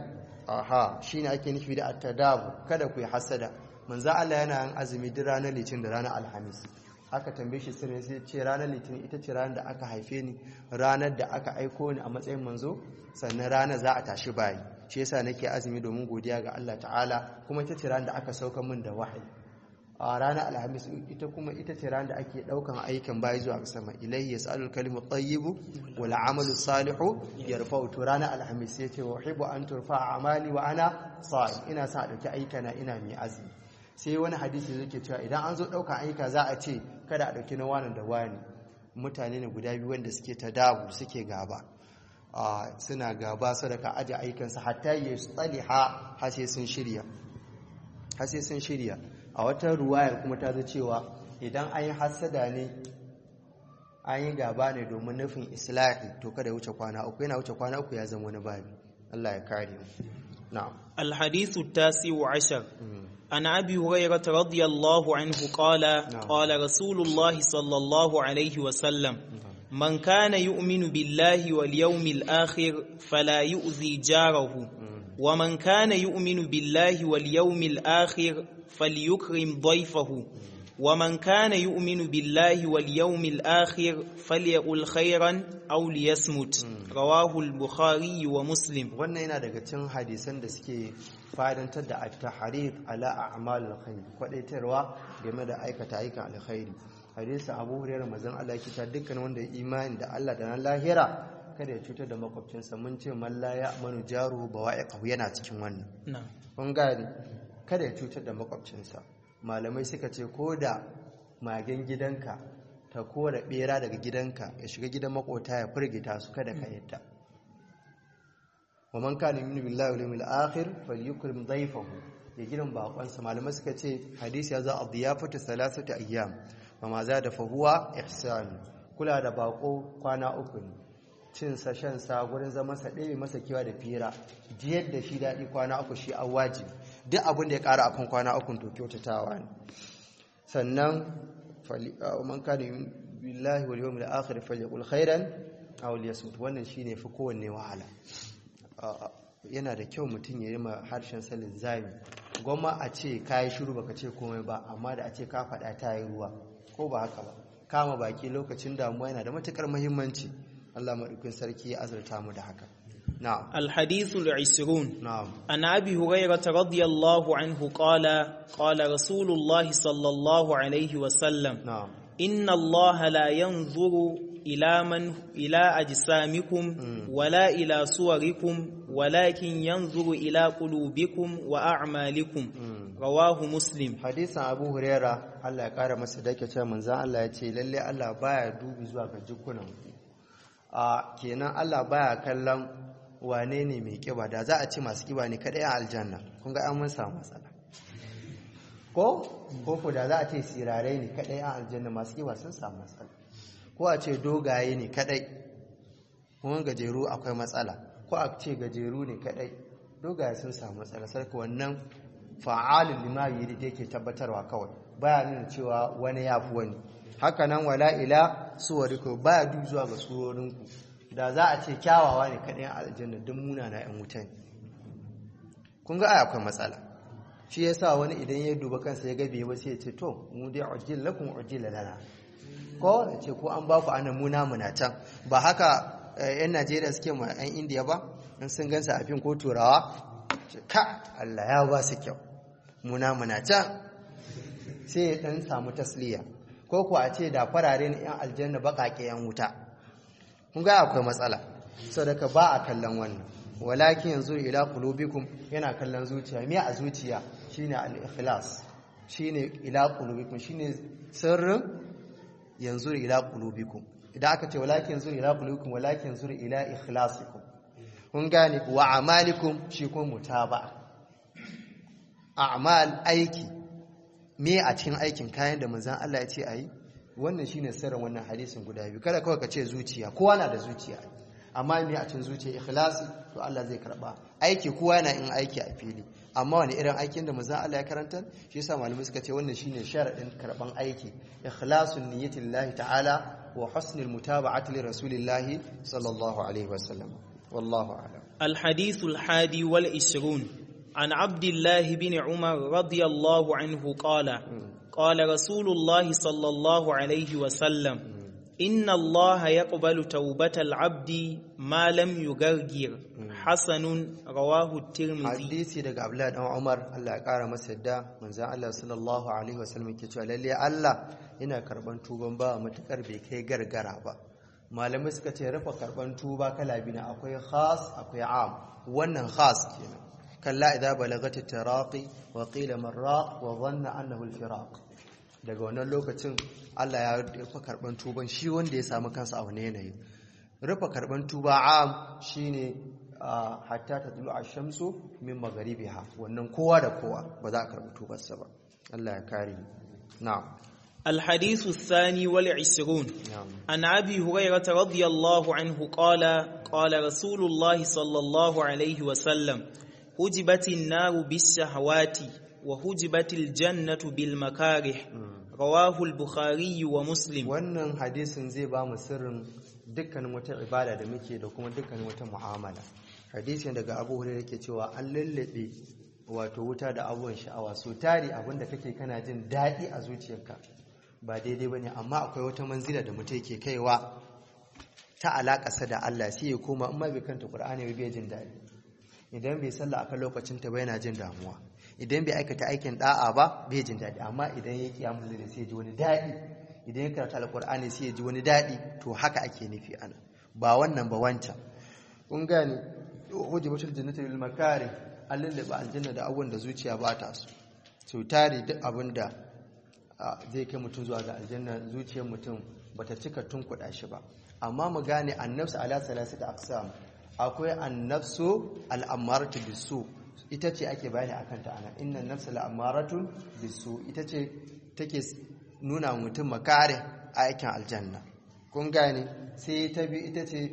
aha shine ake nufi da at-tadabu kada ku yi hasada manzo Allah yana yin azumi duk ranar litinin da ranar alhamis aka tambaye shi sirri sai ce ranar litinin ita ce ranar da aka haife ni ranar da aka aiko ni a matsayin manzo sannan ranar za a tashi bayi shi yasa nake azumi domin godiya ga Allah ta'ala kuma ita ce ranar da aka sauka min da wahayi a ranar alhamis ita kuma ita ce ranar da ake daukan aikin bayi zuwa ga sama ilayhi yas'alul kalimu tayyibu wal amalu salihu yarfa'u to ranar alhamis sai ce wa uhibbu an turfa amali wa ana sa'im ina sa a dauki aikana ina mai azumi sai wani hadisi yake cewa idan an zo daukan aika za a ce kada a dauki na wani da wani mutane ne guda biyu wanda suke ta dabu suke gaba suna gaba sadaka aje aikansa hatta yastaliha har sai sun shirya har sai sun shirya a wata ruwayar kuma ta zo cewa idan an yi hasada ne an yi gaba ne domin nufin islahi to kada ya wuce kwana uku yana wuce kwana uku ya zama wani babi Allah ya kare mu na'am الحديث التاسع عشر عن أبي هريرة رضي الله عنه قال قال رسول الله صلى الله عليه وسلم من كان يؤمن بالله واليوم الآخر فلا يؤذي جاره ومن كان يؤمن بالله واليوم الآخر فليكرم ضيفه ومن كان يؤمن بالله واليوم الآخر فليقل خيرا أو ليصمت رواه البخاري ومسلم wannan yana daga cikin hadisan da suke fadantar da at-tahrir ala a'mal al-khair kwadaitarwa game da aikata aikan alkhairi hadisi Abu Hurairah manzon Allah yake ta dukkan wanda ya imani da Allah da nan lahira kada ya cutar da makwabcinsa mun ce man la ya'manu jaruhu bawa'iqahu yana cikin wannan نعم kun gane kada ya cutar da makwabcinsa malamai suka ce ko da magen gidanka ta kora bera daga gidanka ya shiga gidan makota ya firgita su kada ka yadda wa man kana yu'minu billahi wal yawmil akhir falyukrim dhayfahu ya gidan bakonsa malamai suka ce hadisi ya za a diyafatu salasatu ayyam wa ma za da fahuwa ihsan kula da bako kwana uku ne cin sa shan sa gurin zaman sa ɗaya masa kiwa da fira jiyar da shi daɗi kwana uku shi an wajibi duk abin da ya ƙara akan kwana uku to kyautatawa ne sannan man kana billahi wal yawmil akhir falyaqul khairan aw liyasmut wannan shine fi kowanne wahala yana da kyau mutum ya yi ma harshen salin zami goma a ce kayi shiru baka ce komai ba amma da a ce ka faɗa ta yi ruwa ko ba haka ba kama baki lokacin damuwa yana da matukar muhimmanci Allah maɗaukin sarki ya azurta mu da haka na'am الحديث العشرون na'am عن أبي هريرة رضي الله عنه قال قال رسول الله صلى الله عليه وسلم na'am إن الله لا ينظر إلى من إلى أجسامكم ولا إلى صوركم ولكن ينظر إلى قلوبكم وأعمالكم رواه مسلم hadisin abu huraira Allah ya kara masa dake cewa manzan Allah ya ce lalle Allah baya dubi zuwa ga jikunan a kenan Allah baya kallon wane ne mai kiba da za a ce masu kiba ne kadai a aljanna kun ga an mun samu matsala ko ko ko da za a ce sirarai ne kadai a aljanna masu kiba sun samu matsala ko a ce dogaye ne kadai kuma gajeru akwai matsala ko a ce gajeru ne kadai dogaye sun samu matsala sarki wannan fa'alin lima yuri da yake tabbatarwa kawai baya nuna cewa wani ya fi wani haka nan wala ila suwariku baya duk zuwa ga surorinku da za a ce kyawawa ne kaɗai a aljanna don muna na 'yan wuta ne kun ga ai akwai matsala shi ya sa wani idan ya duba kansa ya gabe ba sai ya ce to mu dai ujil lakum ujil lana ko ya ce ko an ba ku ana muna muna can ba haka eh, 'yan najeriya suke ma 'yan indiya ba in sun gansa a fim ko turawa ce ka allah ya ba su kyau muna muna can sai ya dan samu tasliya ko kuwa a ce da farare na 'yan aljanna baƙaƙe 'yan wuta kun ga akwai matsala sadaka ba a kallon wannan walakin yanzu ila qulubikum yana kallon zuciya me a zuciya shine al-ikhlas shine ila qulubikum shine sirrin yanzu ila qulubikum idan aka ce walakin yanzu ila qulubikum walakin yanzu ila ikhlasikum kun gane wa amalikum shi kuma mutaba a'mal aiki me a cikin aikin kayan da manzon Allah ya ce ayi wannan shine sirrin wannan hadisin guda biyu kada kawai ka ce zuciya kowa na da zuciya amma me a cikin zuciya ikhlasi to Allah zai karba aiki kowa yana in aiki a fili amma wani irin aikin da manzon Allah ya karanta shi yasa malamai suka ce wannan shine sharadin karban aiki ikhlasun niyyati lillahi ta'ala wa husnul mutaba'ati li rasulillahi sallallahu alaihi wasallam wallahu a'lam الحديث الحادي والعشرون عن عبد الله بن عمر رضي الله عنه قال قال رسول الله صلى الله عليه وسلم إن الله يقبل توبة العبد ما لم يغرغر حسن رواه الترمذي hadisi daga abdullahi dan umar Allah ya kara masa yadda manzon Allah sallallahu alaihi wasallam ke cewa lalle Allah yana karban tuban ba matukar bai kai gargara ba malamai suka ce rufe karban tuba kala biyu ne akwai khas akwai am wannan khas kenan kalla idza balagat taraqi wa qila marraq wa dhanna annahu al-firaq daga wannan lokacin Allah ya rufe karban tuban shi wanda ya samu kansa a wani yanayi rufe karban tuba am shine ah, hatta tatlu ash-shamsu min magharibiha wannan kowa da kowa ba za a karbi tubarsa ba Allah ya kare mu na'am الحديث الثاني والعشرون na'am عن أبي هريرة رضي الله عنه قال قال رسول الله صلى الله عليه وسلم هجبت النار بالشهوات وهجبت الجنة بالمكاره رواه البخاري ومسلم wannan hadisin zai ba mu sirrin dukkanin wata ibada da muke da kuma dukkanin wata mu'amala hadisin daga abu hurairah yake cewa an lallabe wato wuta da abubuwan sha'awa so tari abinda kake kana jin daɗi a zuciyarka ba daidai bane amma akwai wata manzila da mutum yake kaiwa ta alaƙasa da Allah sai ya koma in ma bai kanta Qur'ani ba bai jin daɗi idan bai sallah akan lokacin ta ba yana jin damuwa idan bai aikata aikin da'a ba bai jin daɗi amma idan ya kiyamul da sai ya ji wani daɗi idan ya karanta alqur'ani sai ya ji wani daɗi to haka ake nufi ana ba wannan ba wancan kun gane hujibatul jannati lil makari allalla ba aljanna da abubuwan da zuciya ba ta so so tare duk abin da a, zai kai mutum zuwa ga aljanna zuciyar mutum bata cika tunkuɗa shi ba amma mu gane annafsu ala salasati aqsam akwai annafsu al'amaratu bisu ita ce ake bayani akan ta ana inna nafsa al'amaratu bisu ita ce take nuna wa mutum makare a aikin aljanna kun gane sai ta bi ita ce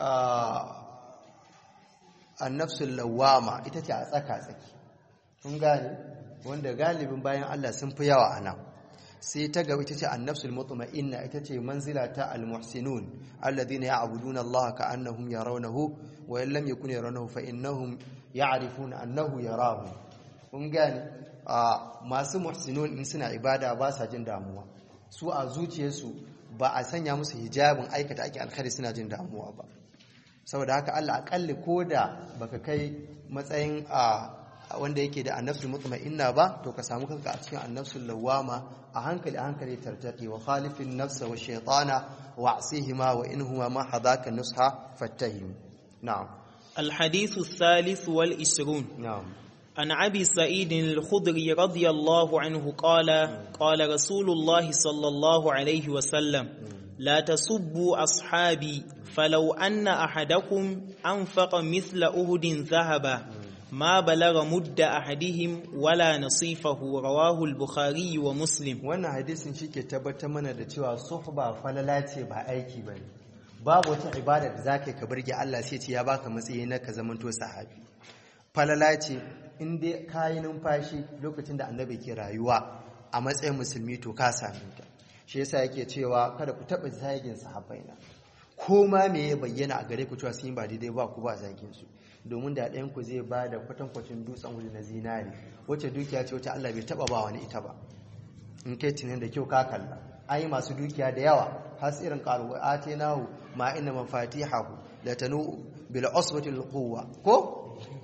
annafsul lawama ita ce a tsaka tsaki kun gane wanda galibin bayan Allah sun fi yawa a nan sai ta gaba ita ce annafsul mutma'inna ita ce manzila ta almuhsinun alladhina ya'buduna Allah ka'annahum yarawnahu wa in lam yakun yarawnahu fa innahum ya'rifuna annahu yarahu kun gane masu muhsinun in suna ibada ba sa jin damuwa su a zuciyarsu ba a sanya musu hijabin aikata ake alkhairi suna jin damuwa ba saboda haka Allah akalli koda baka kai matsayin a wanda yake da annafsul mutma'inna ba to ka samu kanka a cikin annafsul lawama a hankali a hankali tartaqi wa khalifin nafsa wa shaytana wa asihima wa inhuma ma hadaka nusha fattahim na'am الحديث الثالث والعشرون na'am عن أبي سعيد الخدري رضي الله عنه قال قال رسول الله صلى الله عليه وسلم لا تسبوا أصحابي فلو أن أحدكم أنفق مثل أهد ذهبا ما بلغ مد أحدهم ولا نصيفه رواه البخاري ومسلم wannan hadisin shi ke tabbatar mana da cewa suhba falala ce ba aiki ba ne babu wata ibada da za ka yi ka birge Allah sai ce ya baka matsayi na ka zamanto sahabi falala ce in dai ka yi numfashi lokacin da annabi ke rayuwa a matsayin musulmi to ka same ta shi yasa yake cewa kada ku taɓa zagin sahabbai na ko ma me ya bayyana a gare ku cewa sun yi ba daidai ba ku ba zagin su domin da ɗayan ku zai ba da kwatankwacin dutsen wuri na zinari wacce dukiya ce wacce Allah bai taɓa ba wani ita ba in kai tunan da kyau ka kalla an yi masu dukiya da yawa har irin karuwa ate nahu ma inna mafatihahu la tanu bil usbati al quwwa ko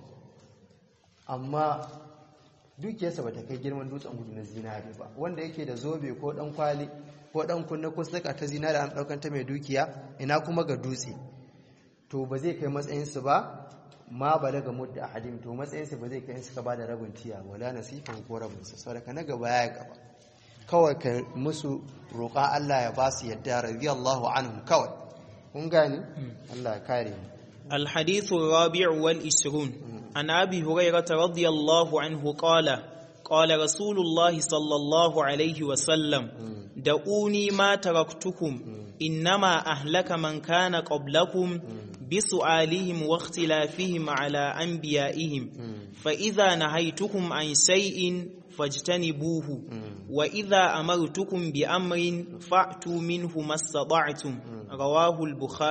amma dukiyarsa bata kai girman dutsen gudu na zinari ba wanda yake da zobe ko dan kwali ko dan kunna ko saka ta zinari an daukan ta mai dukiya ina kuma ga dutse to ba zai kai matsayin su ba ma balaga mudda ahadin to matsayin su ba zai kai in suka bada rabin tiya wala nasifan ko rabin sa saboda na gaba ya gaba kawai ka musu roƙa Allah ya ba su yadda radiyallahu anhum kawai kun gani Allah ya kare mu الحديث الرابع والعشرون عن أبي هريرة رضي الله عنه قال قال رسول الله صلى الله عليه وسلم دعوني ما تركتكم إنما أهلك من كان قبلكم بسؤالهم واختلافهم على أنبيائهم فإذا نهيتكم عن شيء فاجتنبوه وإذا أمرتكم بأمر فأتوا منه ما استطعتم رواه البخاري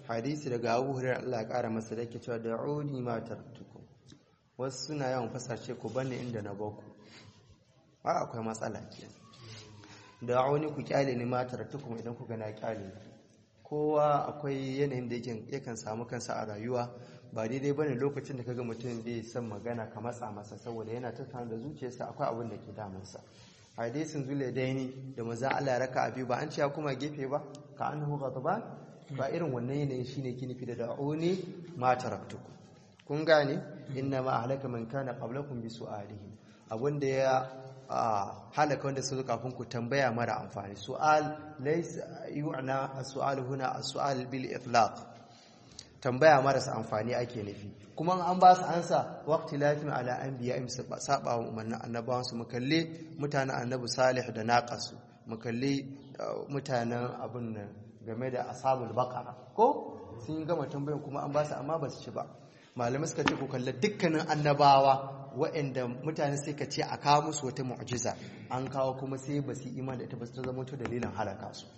hadisi daga Abu Hurairah Allah ya kara masa da yake cewa da'uni ma taraktukum wasu suna yawan fasashe ku bane inda na baku ba akwai matsala kenan da'uni ku kyale ni ma taraktukum idan kuka na kyale kowa akwai yanayin da yake yakan samu kansa a rayuwa ba daidai bane lokacin da kaga mutum bai san magana ka matsa masa saboda yana tattauna da zuciyarsa akwai abin da ke damunsa hadisin zule daini da maza Allah ya raka abi ba an ce ya kuma gefe ba ka annahu ghadban ba irin wannan yanayin shine ki nufi da da'uni ma taraktukum kun gane inna ma ahlaka man kana qablakum bi su'alihim abinda ya halaka wanda su kafin ku tambaya mara amfani su'al laysa yu'na as-su'al huna as-su'al bil itlaq tambaya marasa amfani ake nufi kuma an ba su ansa waqti lafin ala anbiya im saba wa umarnin annabawan su mukalle mutanen annabi salih da naqasu mukalle mutanen abun nan game da ashabul baqara ko sun gama tambayan kuma an ba su amma ba su ci ba malamai suka ce ku kalla dukkanin annabawa waɗanda mutane sai ka ce a kawo musu wata mu'jiza an kawo kuma sai ba su iman da ita ba su zama to dalilin halaka su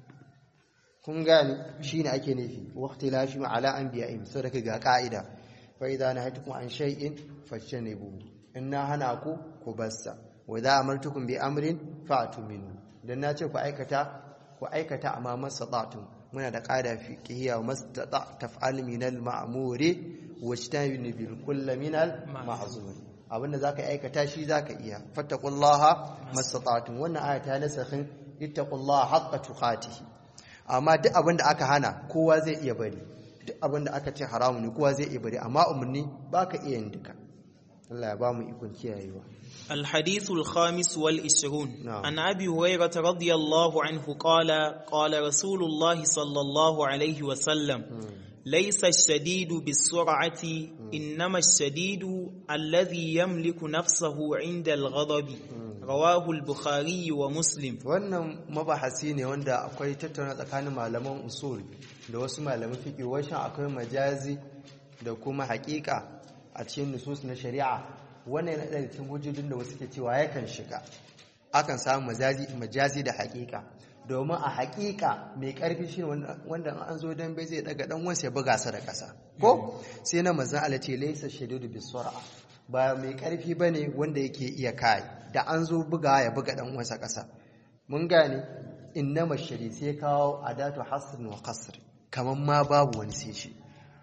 kun gane shine ake nufi waqti la shi ala anbiya'im sadaka ga ka'ida fa idza nahaytukum an shay'in fajtanibu inna hana ku ku bassa wa idza amartukum bi amrin fa'tu minhu dan nace ku aikata ku aikata amma mastata'tum muna da ƙada fiqhiyya wa mastata taf'al min al-ma'muri wajtanibu bil kulli min al-ma'zur abinda zaka aikata shi zaka iya fattaqullaha mastata'tum wannan aya ta nasakhin ittaqullaha haqqa tuqatihi amma duk abinda aka hana kowa zai iya bari duk abinda aka ce haramu ne kowa zai iya bari amma umarni baka iya yin duka Allah ya ba mu ikon kiyayewa الحديث الخامس والعشرون نعم. عن أبي هريرة رضي الله عنه قال قال رسول الله صلى الله عليه وسلم ليس الشديد بالسرعة إنما الشديد الذي يملك نفسه عند الغضب رواه البخاري ومسلم wannan mabahasi ne wanda akwai tattauna tsakanin malaman usul da wasu malaman fiqh washin akwai majazi da kuma haƙiƙa a cikin nusus na shari'a wannan yana daga cikin hujjojin da wasu ke cewa yakan shiga akan samu majazi majazi da haƙiƙa domin a haƙiƙa mai ƙarfi shi wanda an zo dan bai zai daga dan wansa ya buga sa da ƙasa ko sai na manzon Allah ce laysa shadidu bisur'a ba mai ƙarfi bane wanda yake iya kai da an zo buga ya buga dan wansa ƙasa mun gane innama shari sai kawo adatu hasrin wa qasr kaman ma babu wani sai shi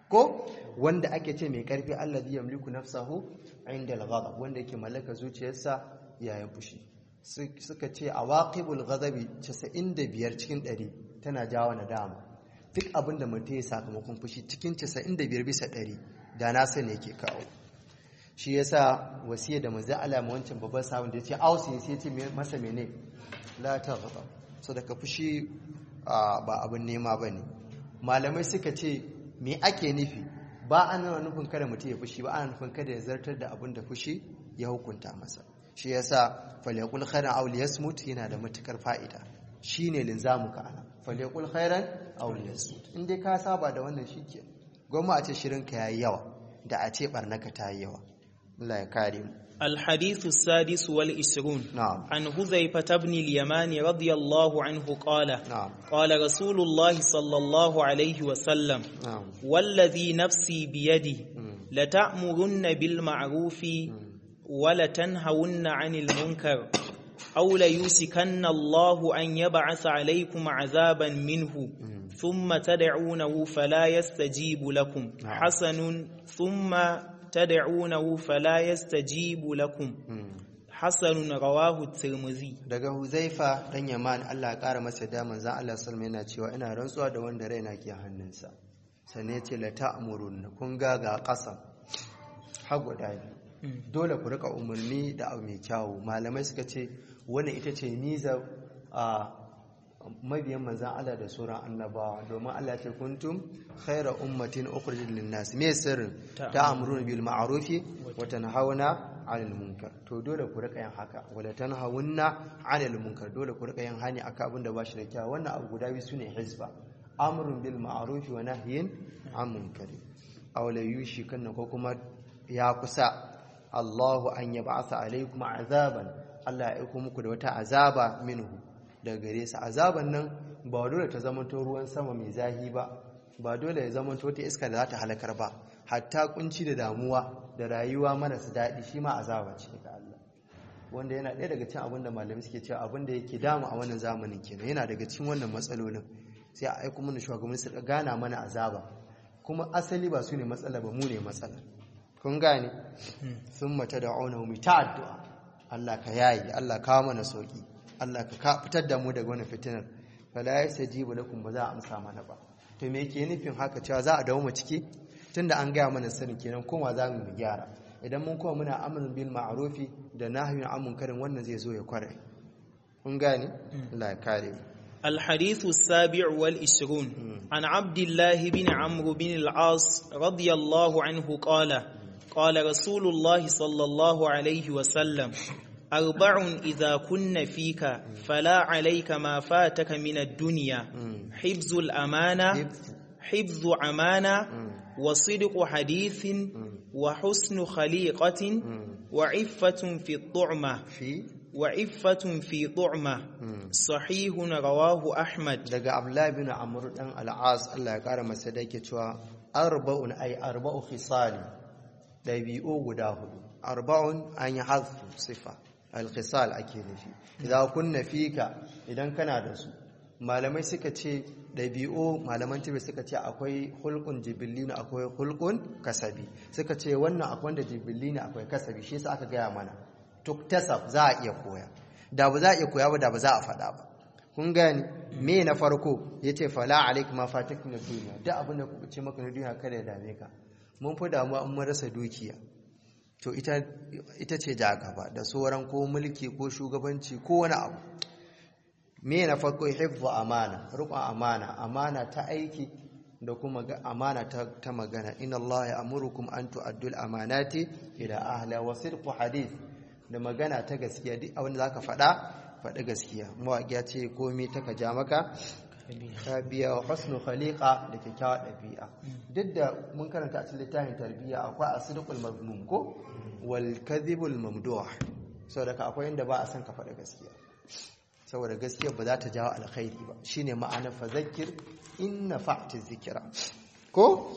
ko wanda ake ce mai karfi allazi yamliku nafsahu inda al-ghadab wanda yake mallaka zuciyarsa yayin fushi suka ce awaqibul ghadabi 95 cikin 100 tana jawo nadama duk abinda mutum ya sakamakon fushi cikin 95 bisa 100 da na sani yake kawo shi yasa wasiya da manzo Allah mu wancan babban sabon da yace ausi sai yace masa mene la taghda so daga fushi ba abin nema bane malamai suka ce me ake nufi ba ana nufin kada mutum ya fushi ba ana nufin kada ya zartar da abin da fushi ya hukunta masa shi yasa falyaqul khairan aw liyasmut yana da matukar fa'ida shine linzamu ka ana falyaqul khairan aw liyasmut in dai ka saba da wannan shike gwamma a ce shirinka yayi yawa da a ce barnaka ta yi yawa Allah ya kare mu الحديث السادس والعشرون نعم. عن حذيفة بن اليمان رضي الله عنه قال نعم. قال رسول الله صلى الله عليه وسلم نعم والذي نفسي بيده مم. لتأمرن بالمعروف ولتنهون عن المنكر أو ليوسكن الله أن يبعث عليكم عذابا منه ثم تدعونه فلا يستجيب لكم نعم. حسن ثم تدعونه فلا يستجيب لكم مم. حسن رواه الترمذي daga huzaifa dan yaman Allah ya kara masa da manzon Allah sallallahu yana cewa ina rantsuwa da wanda raina ke hannunsa sannan ya ce la ta'murun kun ga ga ƙasa har guda biyu dole ku rika umarni da abu mai kyawu malamai suka ce wannan ita ce niza a mabiyan manzan Allah da sauran annabawa domin Allah ya ce kuntum khaira ummatin ukhrijat lin-nas me sirrin ta'muruna bil ma'rufi wa tanhauna 'anil munkar to dole ku rika yin haka wala tanhauna 'anil munkar dole ku rika yin hani akan abin da ba shi da kyau wannan abu guda biyu sune hizba amrun bil ma'rufi wa nahyin 'an munkari aw la yushikanna ko kuma ya kusa Allahu an yab'atha alaykum azaban Allah ya aiko muku da wata azaba minhu daga gare sa azaban nan ba dole ta zama to ruwan sama mai zahi ba ba dole ya zama ta iska da za ta halakar ba hatta kunci da damuwa da rayuwa marasa daɗi shi ma azaba ce daga Allah wanda yana ɗaya daga cikin abin da malamai suke cewa abin da yake damu a wannan zamanin kenan yana daga cikin wannan matsalolin sai a aiko mana shugabanni su gana mana azaba kuma asali ba su ne matsala ba mu ne matsala kun gane sun mata da auna mu ta addu'a Allah ka yayi Allah kawo mana sauki Allah ka fitar da mu daga wannan fitinar fala yastajibu lakum ba za a amsa mana ba to me yake nufin haka cewa za a dawo mu ciki tunda an gaya mana sani kenan kuma za mu gyara idan mun kuma muna amrun bil ma'rufi da nahyun an munkarin wannan zai zo ya kware kun gane Allah ya kare mu الحديث السابع والعشرون عن عبد الله بن عمرو بن العاص رضي الله عنه قال قال رسول الله صلى الله عليه وسلم أربع إذا كن فيك فلا عليك ما فاتك من الدنيا حفظ الأمانة حفظ أمانة وصدق حديث وحسن خليقة وعفة في الطعمة في وعفة في طعمة صحيح رواه أحمد daga Abdullah bin Amr dan al-As Allah ya kara masa da yake cewa arba'un ay arba'u khisali dabi'u guda hudu arba'un an yi hazfu sifa al-khisal ake nufi idan kunna fika idan kana da su malamai suka ce dabi'u malaman tibi suka ce akwai hulqun jibillina akwai hulqun kasabi suka ce wannan akwai da jibillina akwai kasabi shi yasa aka gaya mana tuktasab za a iya koya da ba za a iya koya ba da ba za a faɗa ba kun gani me na farko ya ce fala alaik ma fatik na duniya da abin da kuka ce maka na duniya kada ya dame ka mun fi damuwa an rasa dukiya to ita ce ja gaba da sauran ko mulki ko shugabanci ko wani abu me na farko hifzu amana riƙon amana amana ta aiki da kuma amana ta magana inna Allah ya amurukum an tu'addul amanati ila ahla wa sidqu hadith da magana ta gaskiya duk abin da zaka faɗa faɗi gaskiya mawaƙi ya ce komai ta ka ja maka ka biya wa husnu khaliqa da kyakkyawar ɗabi'a duk da mun karanta a cikin littafin tarbiyya akwai asdiqul mazmum ko wal kadhibul mamduh saboda ka akwai inda ba a san ka faɗi gaskiya saboda gaskiya ba za ta jawo alkhairi ba shine ma'anar fazakir in nafa'ti zikira ko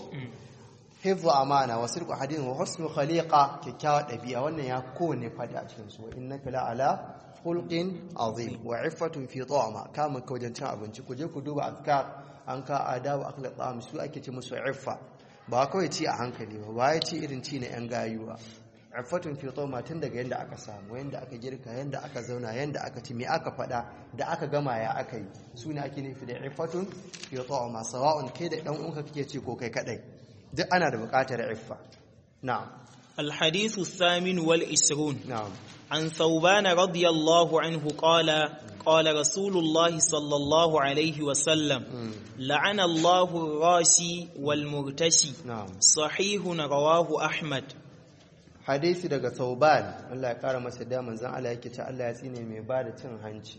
hifzu amana wa sirku hadin wa husnu khaliqa kyakkyawa dabi'a wannan ya kowane fadi a cikin su innaka la ala khulqin azim wa iffatun fi ta'ama kama ka wajen cin abinci ku je ku duba azkar an ka adabu akhlaq ta'am su ake ce musu iffa ba kawai ci a hankali ba ba ya ci irin ci na yan gayu ba iffatun fi ta'ama tun daga yanda aka samu yanda aka girka yanda aka zauna yanda aka ci me aka fada da aka gama ya aka yi su ne ake nufi da iffatun fi ta'ama sawa'un kai da dan uwanka kake ci ko kai kadai duk ana da buƙatar iffa na'am الحديث الثامن والعشرون na'am عن ثوبان رضي الله عنه قال قال رسول الله صلى الله عليه وسلم لعن الله الراشي والمرتشي na'am صحيح رواه أحمد hadisi daga sauban Allah ya kara masa da manzon Allah yake ce Allah ya tsine mai ba da cin hanci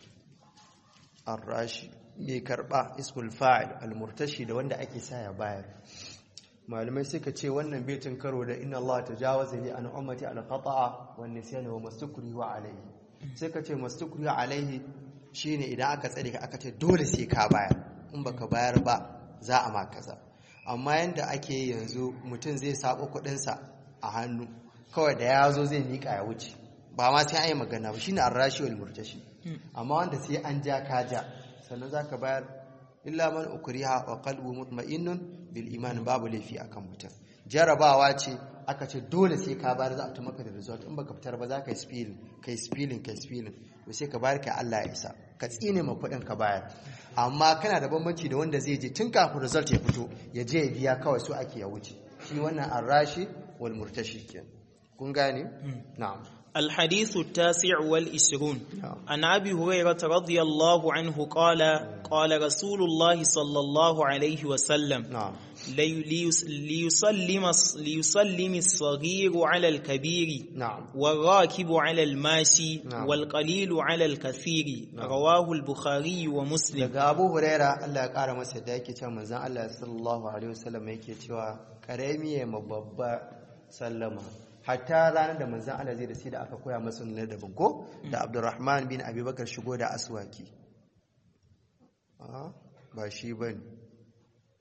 arrashi mai karba ismul fa'il almurtashi da wanda ake sa ya bayar malamai suka ce wannan baitin karo da inna Allah tajawaza li an ummati al khata'a wan nisyana wa mastukri wa alayhi suka ce mastukri wa alayhi shine idan aka tsare ka aka ce dole sai ka bayar in baka bayar ba za a ma kaza amma yanda ake yi yanzu mutum zai sabo kuɗin sa a hannu kawai da ya zo zai miƙa ya wuce ba ma sai an yi magana ba shine arrashi wal murtashi amma wanda sai an ja ka ja sannan zaka bayar illa man ukriha wa qalbu mutma'innun bil iman babu laifi akan mutum jarabawa ce aka ce dole sai ka bayar za a ta maka da result in baka fitar ba za ka yi spilling kai spilling kai spilling to sai ka bayar ka Allah ya isa ka tsine ma kuɗin ka bayar amma kana da bambanci da wanda zai je tun kafin result ya fito ya je ya biya kawai so ake ya wuce shi wannan arrashi wal murtashi kenan kun gane na'am الحديث التاسع والعشرون نعم. عن أبي هريرة رضي الله عنه قال قال رسول الله صلى الله عليه وسلم na'am لي- ليس- ليسلم ليسلم الصغير على الكبير na'am والراكب على الماشي نعم. والقليل على الكثير نعم. رواه البخاري ومسلم daga abu huraira Allah ya kara masa da yake cewa manzon Allah sallallahu alaihi wasallam yake cewa karami ya ma babba sallama hatta ranar da manzon Allah zai da sai da aka koya masa na daban ko da Abdurrahman bin Abubakar shigo da aswaki a ba shi bane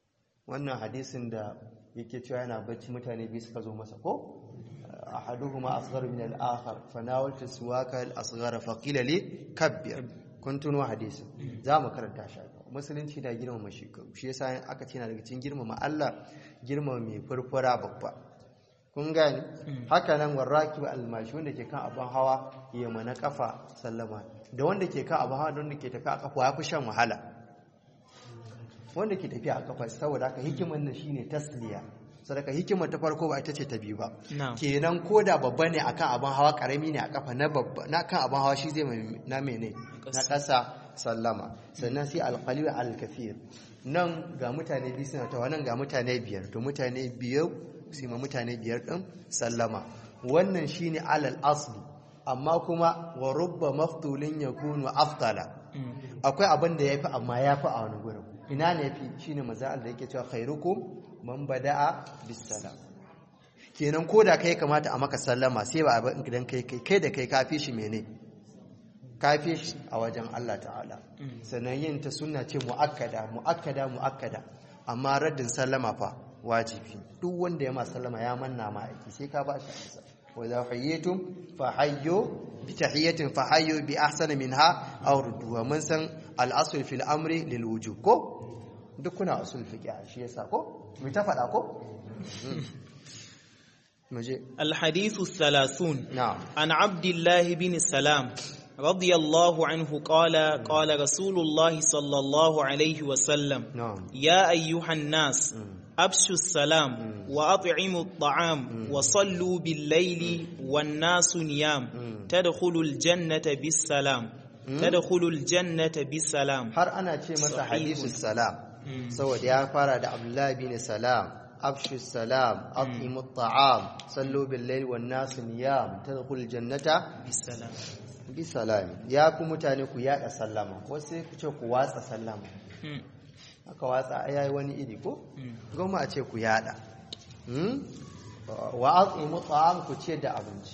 wannan hadisin da yake cewa yana bacci mutane biyu suka zo masa ko ahaduhuma asghar min al-akhar fanawaltu suwaka al-asghar fa qila li kabbir kun tuno hadisin za mu karanta shi musulunci da girmama shekaru shi yasa aka ce na daga cikin girmama Allah girmama mai furfura babba kun gani haka nan warraki almashi wanda ke kan abin hawa ya mana kafa sallama da wanda ke kan abin hawa da wanda ke tafi a kafa ya fi shan wahala wanda ke tafiya a kafa saboda haka hikimar nan shine tasliya sadaka hikimar ta farko ba ita ce ta biyu ba kenan ko da babba ne akan abin hawa karami ne a kafa na babba na kan abin hawa shi zai na mene na kasa sallama sannan sai alqalil alkafir nan ga mutane biyu suna tawa nan ga mutane biyar to mutane biyar su ma mutane biyar din sallama wannan shine alal asli amma kuma wa rubba maftulin yakunu aftala akwai abin da yafi amma yafi a wani gurin ina ne yafi shine maza da yake cewa khairukum man bada'a bisalam kenan ko da kai kamata a maka sallama sai ba abin idan kai kai kai da kai kafi shi mene kafi shi a wajen Allah ta'ala sannan yin ta sunna ce muakkada muakkada muakkada amma raddin sallama fa wajibi duk wanda ya ma sallama ya manna ma aiki sai ka ba shi amsa wa idha hayyitum fa hayyu bi tahiyatin fa hayyu bi ahsani minha aw rudduha mun san al-asl fil amri lil wujub ko duk kuna usul fiqh shi yasa ko mu ta faɗa ko muje الحديث الثلاثون na'am عن عبد الله بن السلام رضي الله عنه قال قال رسول الله صلى الله عليه وسلم na'am يا أيها الناس أبشوا السلام وأطعموا الطعام وصلوا بالليل والناس نيام تدخلوا الجنة بالسلام تدخلوا الجنة بالسلام har ana ce masa Sahihun. hadisu salam saboda ya fara da abdullahi bin salam afshu salam aqimu ta'am sallu bil layli wan nas niyam tadkhulul jannata بالسلام bi salam ya ku mutane ku yada sallama ko sai ku ce ku watsa sallama مم. aka watsa ai yayi wani iri ko مم. goma a ce ku yada Hmm? wa aqimu ta'am ku ce da abinci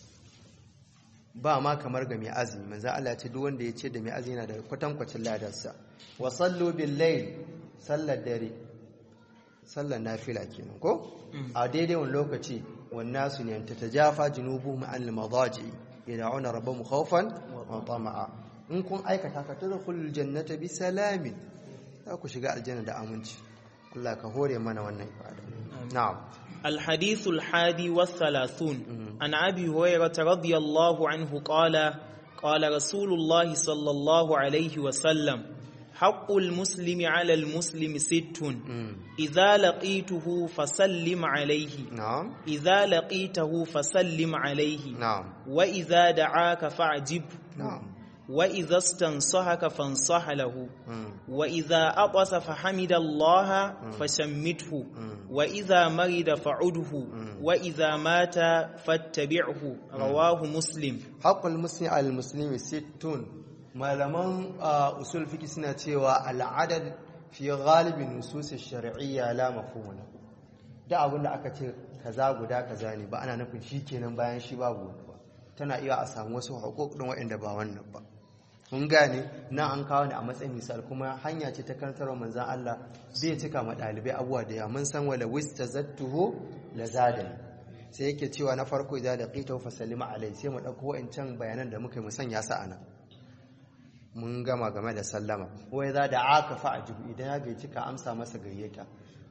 ba ma kamar ga mai azumi manzo Allah ya ce duk wanda ya ce da mai azumi yana da kwatankwacin ladarsa wa sallu bil layl sallar dare sallar nafila kenan ko a daidai wani lokaci wannan su ne ta tajafa junubuhum an al-madaji yad'una rabbahum khawfan wa tama'a in kun aikata ka tadkhulul jannata bi salamin za ku shiga aljanna da aminci Allah ka hore mana wannan ibada na'am الحديث الحادي والثلاثون عن أبي هريرة رضي الله عنه قال قال رسول الله صلى الله عليه وسلم حق المسلم على المسلم ست إذا لقيته فسلم عليه na'am إذا لقيته فسلم عليه na'am وإذا دعاك فاعجب na'am وإذا استنصحك فانصح له Mm. وإذا أطس فحمد الله فشمته وإذا مرض فعده وإذا مات فاتبعه رواه مسلم haƙul muslim al-muslimi sittun malaman uh, usul fiki suna cewa al'adad fi galibin nusus shar'iyya la mafhum lahu da abin da aka ce kaza guda kaza ne ba ana nufin shi kenan bayan shi babu wani ba tana iya a samu wasu haƙoƙin waɗanda ba wannan ba mun gane na an kawo ne a matsayin misal kuma hanya ce ta karantarwa manzan Allah bai cika ma ɗalibai abuwa da yawa mun san wala wista zattuhu la zadani sai yake cewa na farko idan da qita fa sallima alai sai mu dauko wa'ancan bayanan da muka yi mu sanya su ana mun gama game da sallama wai za da aka fa ajibu idan ya gaici ka amsa masa gayyata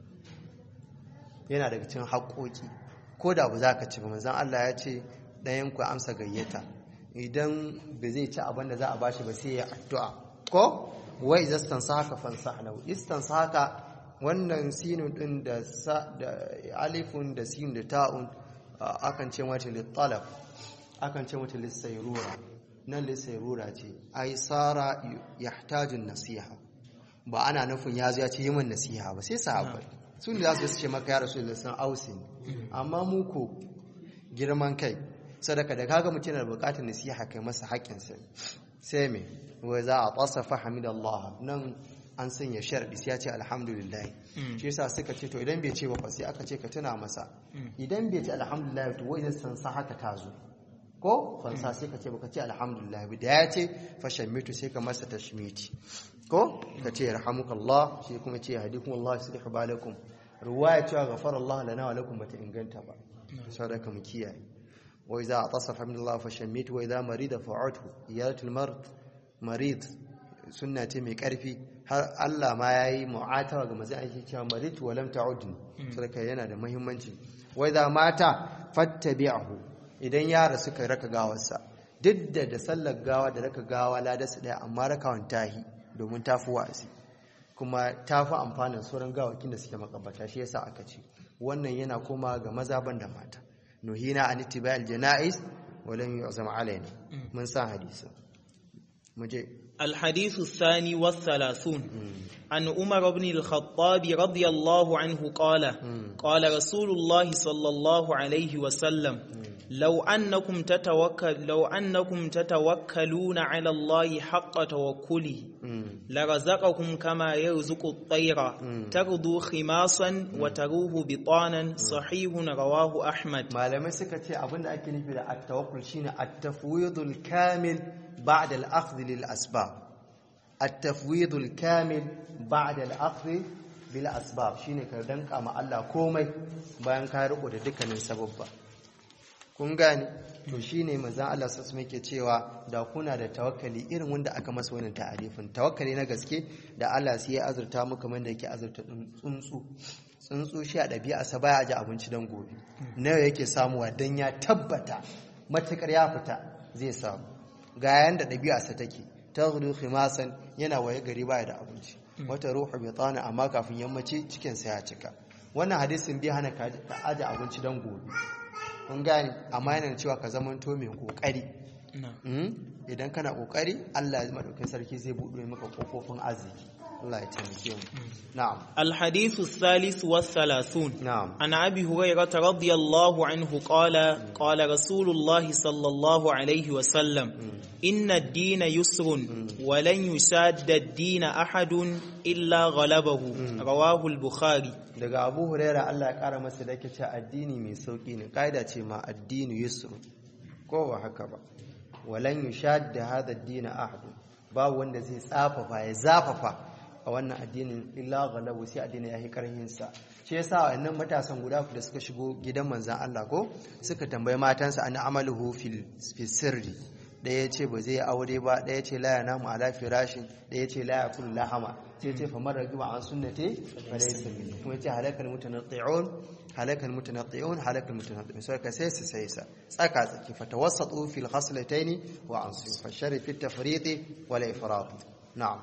yana daga cikin haƙoƙi ko da ba za ka ci ba manzan Allah ya ce ɗayan ku amsa gayyata idan ba zai ci abin da za a bashi ba sai ya addu'a ko wa idza stansaka fansah lahu istansaka wannan sinun din da sa da alifun da sin da ta'un a, akan ce mata litalab akan ce mata lisayrura nan lisayrura ce ai sara yahtaju nasiha ba ana nufin ya zo ya ce yi min nasiha ba sai sahabbai sun da za su ce maka ya rasu da sun ausin amma mu ko girman kai sadaka da kaga mutum yana bukatar nasiha kai masa haƙƙinsa sai me wa za a tasafa hamidallah nan an sanya sharadi sai ya ce alhamdulillah shi yasa suka ce to idan bai ce ba fa sai aka ce ka tuna masa idan bai ce alhamdulillah to wai san sa haka ta zo ko fansa sai ka ce baka ce alhamdulillah da ya ce fashammitu sai ka masa tashmiti ko ka ce yarhamukallah shi kuma ce yahdikumullah yuslihu balakum ruwaya cewa ghafara Allah lana wa lakum bata inganta ba sadaka mu kiyaye wa idza atasafa min Allah fashammitu wa idza marida fa'atu iyadatul marid marid sunna ce mai karfi har Allah ma yayi mu'atawa ga manzon aiki cewa marid wa lam ta'udni sadaka yana da muhimmanci wa idza mata fattabi'ahu idan yara suka raka gawarsa duk da da sallar gawa da raka gawa ladarsa daya amma rakawan tahi domin tafi wa'azi kuma tafi amfanin sauran gawakin da suke makabata shi yasa aka ce wannan yana koma ga maza ban da mata nuhina an ittiba'il janaiz wa lam yu'zam alaina mun san hadisi muje الحديث الثاني والثلاثون عن عمر بن الخطاب رضي الله عنه قال قال رسول الله صلى الله عليه وسلم لو أنكم تتوكل لو أنكم تتوكلون على الله حق توكله لرزقكم كما يرزق الطير تغدو خماصا وتروه بطانا صحيح رواه أحمد malamai suka ce abinda ake nufi da at-tawakkul shine at-tafwidul kamil ba'da al-akhdh lil asbab at-tafwidul kamil ba'da al-akhdh bil asbab shine ka danka ma Allah komai bayan ka riko da dukkanin sababba kun gane to shine manzon Allah sallallahu alaihi yake cewa da kuna da tawakkali irin wanda aka masa wannan ta'arifin tawakkali na gaske da Allah sai ya azurta mu kamar da yake azurta tsuntsu tsuntsu shi a ɗabi'a sa baya ji abinci dan gobe nawa yake samuwa dan ya tabbata matakar ya fita zai samu ga yanda ɗabi'a sa take taghdu khimasan yana waye gari baya da abinci wata ruhu bitana amma kafin yammaci cikin sa ya cika wannan hadisin bai hana ka aje abinci dan gobe kun gane amma yana cewa ka zamanto mai kokari idan kana kokari Allah ya madaukakin sarki zai buɗe maka kofofin arziki Allah ya taimake mu na'am الحديث الثالث والثلاثون نعم. عن أبي هريرة رضي الله عنه قال قال رسول الله صلى الله عليه وسلم إن الدين يسر ولن يشاد الدين أحد إلا غلبه رواه البخاري daga Abu Huraira Allah ya kara masa da yake cewa addini mai sauki ne kaida ce ma addinu yusru ko ba haka ba walan yushadda hadha ad-din ahad babu wanda zai tsafafa ya zafafa a wannan addinin illa ghalabu sai addinin ya yi karhin sa shi yasa wannan matasan guda da suka shigo gidan manzon Allah ko suka tambayi matansa an amaluhu fil fi sirri ɗaya ce ba zai aure ba ɗaya ce la yanamu ala firashin ɗaya ce la yakul lahama sai ce fa mara giba an sunnati fa laysa minni kuma ce halakal mutanatti'un halakal mutanatti'un halakal mutanatti'un sai ka sai su sai sa tsaka tsaki fa tawassatu fil khaslatayn wa ansu fa shari fi tafriqi wal ifrat na'am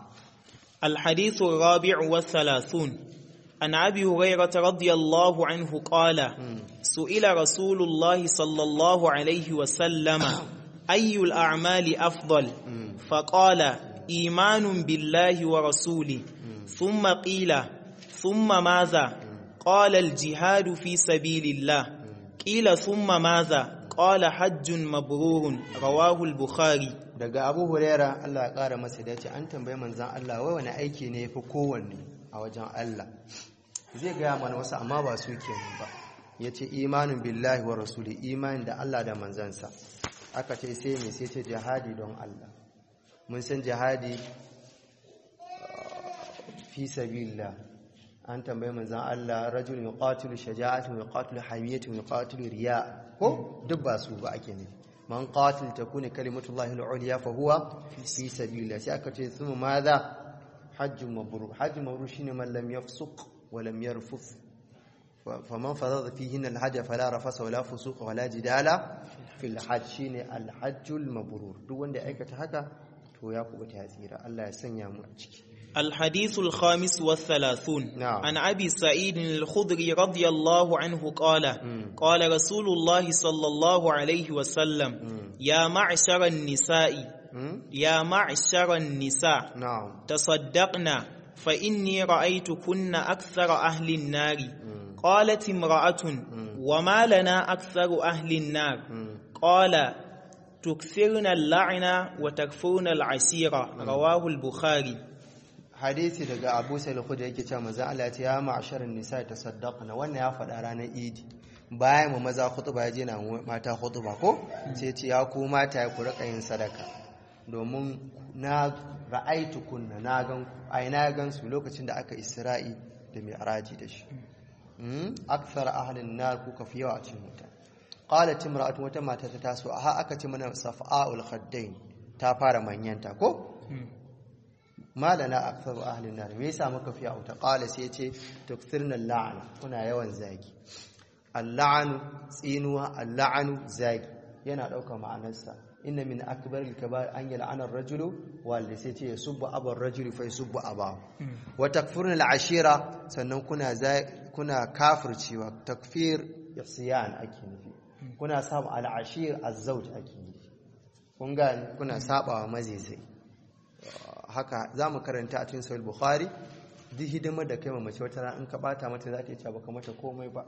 الحديث الرابع والثلاثون عن أبي هريرة رضي الله عنه قال سئل رسول الله صلى الله عليه وسلم أي الأعمال أفضل فقال إيمان بالله ورسوله ثم قيل ثم ماذا قال الجهاد في سبيل الله قيل ثم ماذا قال حج مبرور رواه البخاري daga abu huraira Allah ya ƙara masa da ce an tambayi manzan Allah wai wani aiki ne fi kowanne a wajen Allah zai gaya mana wasu amma ba su ke ba ya ce imanin billahi wa rasuli imanin da Allah da manzansa aka ce sai mai sai ce jihadi don Allah mun san jihadi fi sabilillah an tambayi manzan Allah rajul yuqatilu shaja'atan yuqatilu hamiyatan yuqatilu riya ko duk ba su ba ake nufi man qatil takuna kalimatullahi al-ulya fa huwa fi sabilillah sai aka ce thumma madha hajjun mabrur hajjun mabrur shine man lam yafsuq wa lam yarfuth faman farada fihin al-hajj fala rafasa wala fusuq wala jidala fil hajj shine al-hajjul mabrur duk wanda ya aikata haka to ya kubuta ya tsira Allah ya sanya mu a ciki الحديث الخامس والثلاثون نعم. عن أبي سعيد الخدري رضي الله عنه قال قال رسول الله صلى الله عليه وسلم يا معشر النساء يا معشر النساء na'am تصدقنا فإني رأيتكن أكثر أهل النار قالت امرأة وما لنا أكثر أهل النار قال تكثرن اللعنة وتكفرن العشيرة رواه البخاري hadisi daga Abu Sa'id al-Khudri yake cewa manzo Allah ya ce ya ma'sharan nisa tasaddaqna wannan ya faɗa ranar Idi bayan mu maza khutba ya je na mata khutba ko sai ce ya ku mata ku rika yin sadaka domin na ra'aitu kunna na gan ai na gan su lokacin da aka isra'i da mi'raji da shi akthar ahlin nar kuka fi yawa a cikin wuta qalat imra'atu wata mata ta taso a aka ce mana safa'ul khaddain ta fara manyanta ko malana akthar ahlin nar me yasa muka fi wuta qala sai ce tukthirna la'ana kuna yawan zagi al-la'anu tsinuwa al-la'anu zagi yana dauka ma'anarsa inna min akbar al-kabair an yal'ana ar-rajulu wal sai ce yasubbu abar rajuli fa yasubbu abahu wa takfurna al-ashira sannan kuna kuna kafircewa takfir ihsiyan ake nufi kuna saba al-ashir az-zawj ake nufi kun ga kuna sabawa mazizai haka zamu karanta a cikin sahih bukhari duk hidimar da kai mace wata ran in ka bata mata za ta yi cewa baka mata komai ba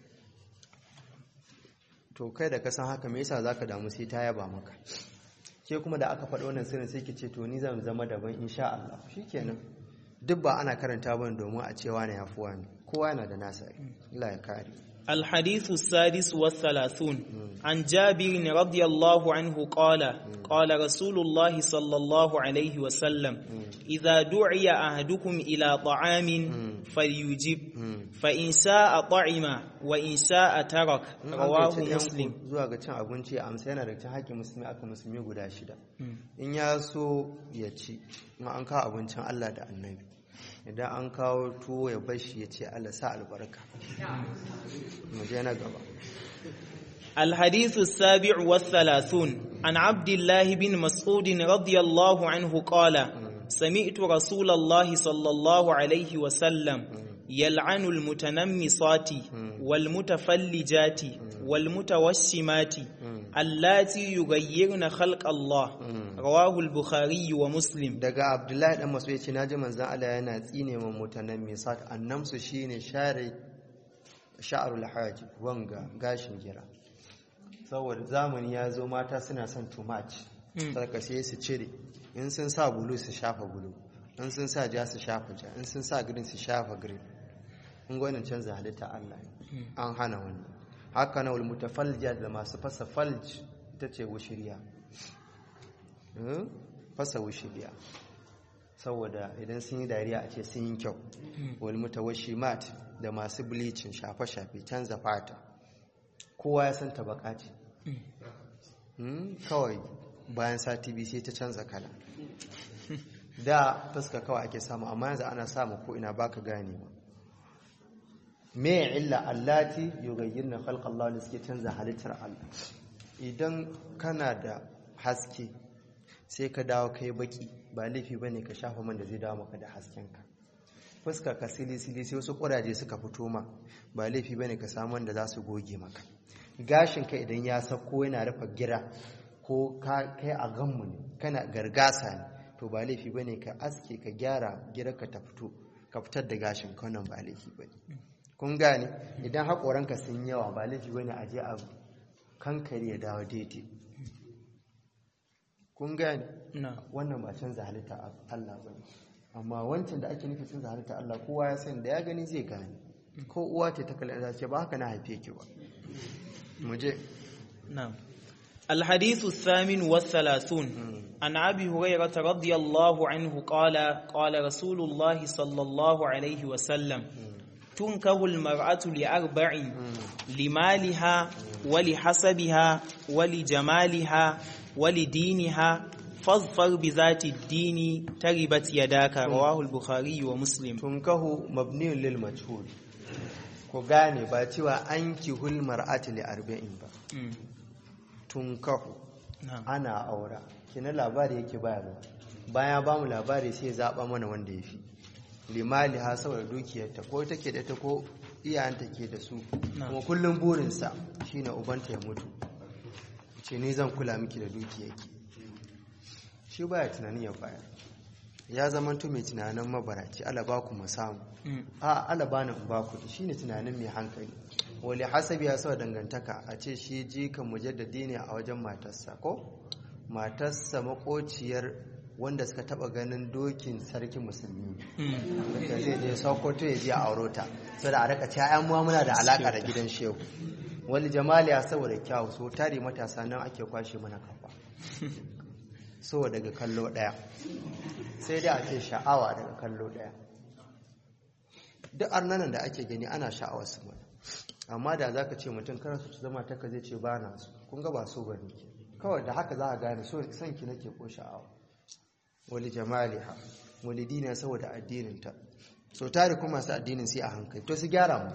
to kai da ka san haka me yasa zaka damu sai ta yaba maka ke kuma da aka faɗi wannan sirrin sai ki ce to ni zan zama daban insha Allah shikenan duk ba ana karanta bane domin a cewa ne yafuwa ne kowa yana da nasa Allah ya kare الحديث السادس والثلاثون عن جابر رضي الله عنه قال قال رسول الله صلى الله عليه وسلم إذا دعي أحدكم إلى طعام فليجب فإن شاء طعم وإن شاء ترك رواه مسلم zuwa ga cin abinci a amsa yana da cin haƙƙin musulmi aka musulmi guda shida in ya so ya ci in an kawo abincin Allah da annabi idan an kawo tuwo ya bashi ya ce Allah sa albarka mu je na gaba الحديث السابع والثلاثون عن عبد الله بن مسعود رضي الله عنه قال سمعت رسول الله صلى الله عليه وسلم يلعن المتنمصات والمتفلجات والمتوشمات اللاتي يغيرن خلق الله رواه البخاري ومسلم daga abdullahi dan masu yace naji manzon Allah yana tsine wa mutanammisat annamsu shine share sha'arul hajib wanga gashin gira saboda zamani ya zo mata suna son too much saka sai su cire in sun sa bulu su shafa bulu in sun sa ja su shafa ja in sun sa green su shafa green in gwanin canza halitta Allah an hana wannan haka na wal mutafalja da masu fasa falj ita ce wushiriya fasa wushiriya saboda idan sun yi dariya a ce sun yi kyau wal mutawashimat da masu bleaching shafe-shafe canza fata kowa ya san tabaka ce kawai bayan sati biyu sai ta canza kala da fuska kawai ake samu amma yanzu ana samu ko ina baka gane ba me illa allati yughayyirna khalqa Allah da suke canza halittar Allah idan kana da haske sai ka dawo kai baki ba laifi bane ka shafa man da zai dawo maka da haskenka fuska ka sili sili sai wasu kuraje suka fito ma ba laifi bane ka samu wanda za su goge maka gashin ka idan ya sako yana rufe gira ko kai a ganmu ne kana gargasa ne to ba laifi bane ka aske ka gyara gira ka ta fito ka fitar da gashin ka wannan ba laifi bane kun gane idan haƙoranka sun yawa ba laifi wani aje a kankare ya dawo daidai kun gane wannan ba canza halitta Allah ba amma wancan da ake nufi canza halitta Allah kowa ya sani da ya gani zai gane ko uwa ce ta kallon ce ba haka na haife ki ba mu je na'am الحديث الثامن والثلاثون عن أبي هريرة رضي الله عنه قال قال رسول الله صلى الله عليه وسلم تنكه المرأة لأربع لمالها ولحسبها ولجمالها ولدينها فاظفر بذات الدين تربت يداك رواه البخاري ومسلم تنكه مبني للمجهول ko gane ba cewa an kihul mar'ati li arba'in ba tunkahu ana aura kina labari yake bayarwa baya ba mu labari sai ya zaba mana wanda ya fi limali ha saboda dukiyarta ko take da ta ko iyayenta ke da su kuma kullum burinsa shine ubanta ya mutu ce ni zan kula miki da dukiyarki shi baya tunanin ya baya ya zama to mai tunanin mabaraci ala ba ku samu a ala ba ni ba ku shine tunanin mai hankali wali hasabi ya sawa dangantaka a ce shi jikan mujaddadi ne a wajen matarsa ko matarsa makociyar wanda suka taba ganin dokin sarkin musulmi da zai je sokoto ya je a aurota sai da a rika ta yan muna da alaka da gidan shehu wal jamaliya saboda kyawu so tare matasa nan ake kwashe mana kafa so daga kallo daya sai dai a ce sha'awa daga kallo daya duk arnanan da ake gani ana sha'awar su mana amma da za ka ce mutum kana su zama taka zai ce ba na su kun ga ba so ba ne kawai da haka za a gane so son ki nake ko sha'awa wali jamaliha wali dina saboda addininta so tare kuma masu addinin sai a hankali to su gyara mu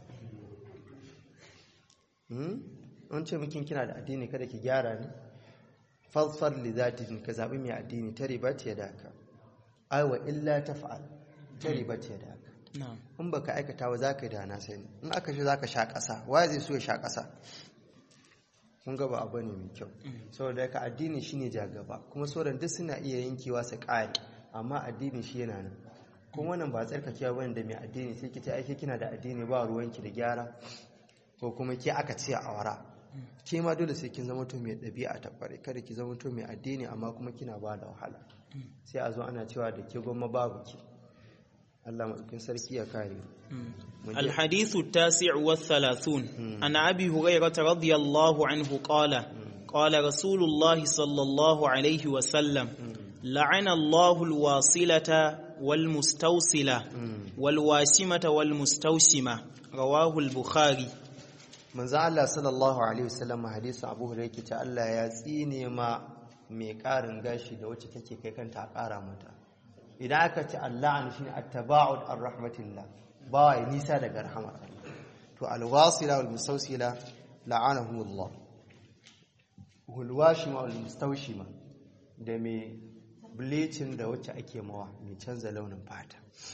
an ce mukin kina da addini kada ki gyara ne falsar li zati ka zaɓi mai addini ta ribat ya daka aiwa illa ta fa'al ta ribat ya daka in baka aikata ba za ka yi dana sani in aka shi za ka sha ƙasa wa zai so ya sha ƙasa kun gaba abu ne mai kyau saboda ka addini shine jagaba kuma sauran duk suna iya yankewa su ƙare amma addini shi yana nan kuma wannan ba tsarkakewa bane da mai addini sai ki ce aiki kina da addini ba ruwanki da gyara ko kuma ke aka ce a wara ke ma dole sai kin zama to mai ɗabi'a ta ƙware kada ki zama to mai addini amma kuma kina ba da wahala sai a zo ana cewa da ke gwamma babu ki Allah maɗaukin sarki ya kare الحديث التاسع والثلاثون عن أبي هريرة رضي الله عنه قال قال رسول الله صلى الله عليه وسلم لعن الله الواصلة والمستوصلة والواشمة والمستوشمة رواه البخاري manzo Allah sallallahu alaihi wasallam hadisi Abu Hurairah ta Allah ya tsine ma mai karin gashi da wacce take kai kanta a kara mata idan aka ce Allah shine at-taba'ud ar-rahmatillah ba ya nisa daga rahmar Allah to al-wasila wal mustawsila la'anahumullah wal washima wal mustawshima da mai bleaching da wacce ake mawa mai canza launin fata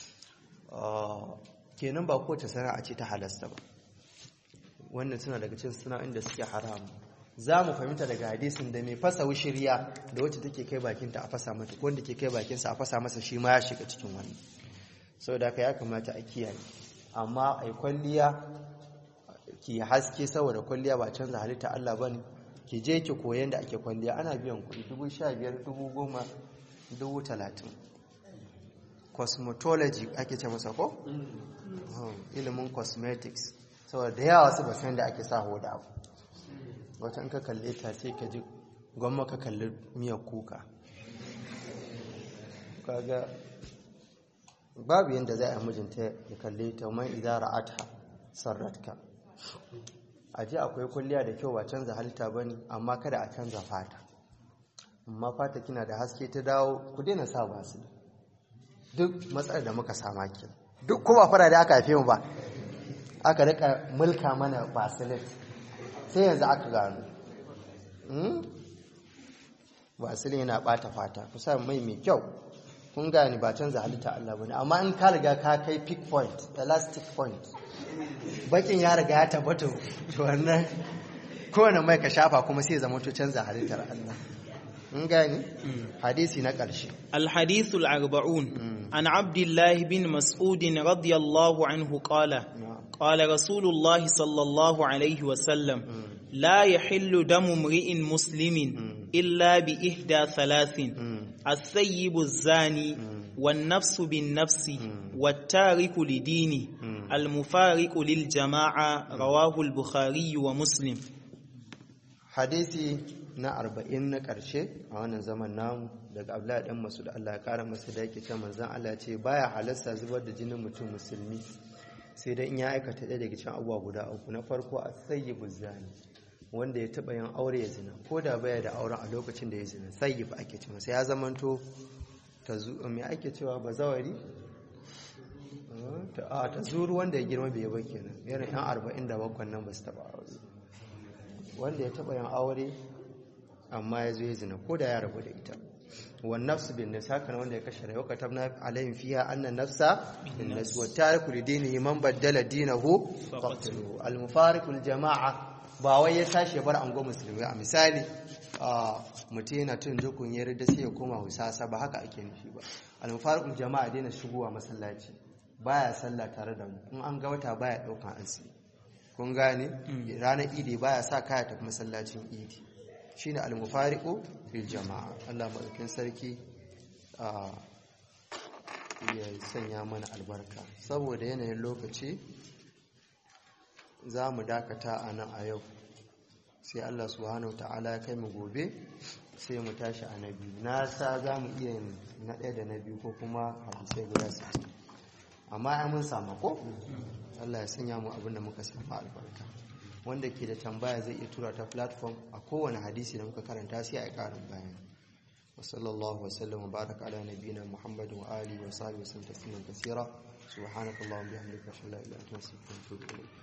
kenan ba kowace sana'a ce ta halasta ba wannan suna daga cikin sana'o'in da suke haramu za mu fahimta daga hadisin da mai fasa wushiriya da wacce take kai bakinta a fasa mata ko wanda ke kai bakinsa a fasa masa shi ma ya shiga cikin wannan saboda haka ya kamata a kiyaye amma ai kwalliya ki haske saboda kwalliya ba canza halitta Allah bane ki je ki koyan da ake kwalliya ana biyan kuɗi dubu sha biyar dubu goma dubu talatin cosmetology ake ce masa ko ilimin cosmetics saboda da yawa su ba san da ake sa hoda abu wata in ka kalle ta sai ka ji gwamma ka kalli miyar kuka kaga babu yadda za a mijinta ya kalle ta man idara ata sarratka a ji akwai kulliya da kyau ba canza halitta ba ne amma kada a canza fata amma fata kina da haske ta dawo ku daina sa basu duk matsalar da muka sama ke duk kuma fara da aka haife mu ba aka rika mulka mana basilin sai yanzu aka gano basilin yana bata fata kusa mai mai kyau kun gani ba canza halitta Allah bane amma in ka riga ka kai peak point elastic point bakin ya riga ya tabbata to wannan kowane mai ka shafa kuma sai zama to canza halittar Allah mun gani hadisi na ƙarshe الحديث الأربعون عن عبد الله بن مسعود رضي الله عنه قال قال رسول الله صلى الله عليه وسلم لا يحل دم امرئ مسلم إلا بإحدى ثلاث الثيب الزاني والنفس بالنفس والتارك لدينه المفارق للجماعة رواه البخاري ومسلم hadisi na arba'in na ƙarshe a wannan zaman namu daga abdullahi dan masu da Allah ya ƙara masa da yake ta manzan Allah ce baya halasta zubar da jinin mutum musulmi sai dai in ya aikata ɗaya daga cikin abubuwa guda uku na farko a sayyibu zani wanda ya taɓa yin aure ya zina ko da baya da auren a lokacin da ya zina sayyib ake ce masa ya zamanto ta me ake cewa bazawari a ta zuru wanda ya girma bai ba kenan irin yan arba'in da bakwai nan ba su taɓa aure wanda ya taɓa yin aure amma ya zo ya zina ko da ya rabu da ita wa nafsu bin nas haka wanda ya kashe rayuwa ka tabna alayhim fiha anna nafsa bin nas wa tariku li dinihi man baddala dinahu faqtuluhu al mufariqu al jama'a ba wai ya tashi ya bar ango musulmi a misali mutum yana tun jukun ya rida sai ya koma husasa ba haka ake nufi ba al mufariqu al jama'a daina shigowa masallaci baya sallah tare da mu in an ga wata baya daukan asiri kun gane ranar idi baya sa kaya tafi masallacin idi shine al-mufariqu fil jama'a Allah madaukin sarki ya sanya mana albarka saboda yanayin lokaci za mu dakata a nan a yau sai Allah subhanahu ta'ala ya kai mu gobe sai mu tashi a na biyu na sa za mu iya yin na ɗaya da na biyu ko kuma hadisai guda sittin amma ya mun samu ko Allah ya sanya mu abin da muka samu albarka wanda ke da tambaya zai iya tura ta platform a kowane hadisi da muka karanta sai a yi ƙarin bayani وصلى الله وسلم وبارك على نبينا محمد وآله وصحبه وسلم تسليما كثيرا سبحانك اللهم وبحمدك اشهد ان لا اله الا انت استغفرك واتوب اليك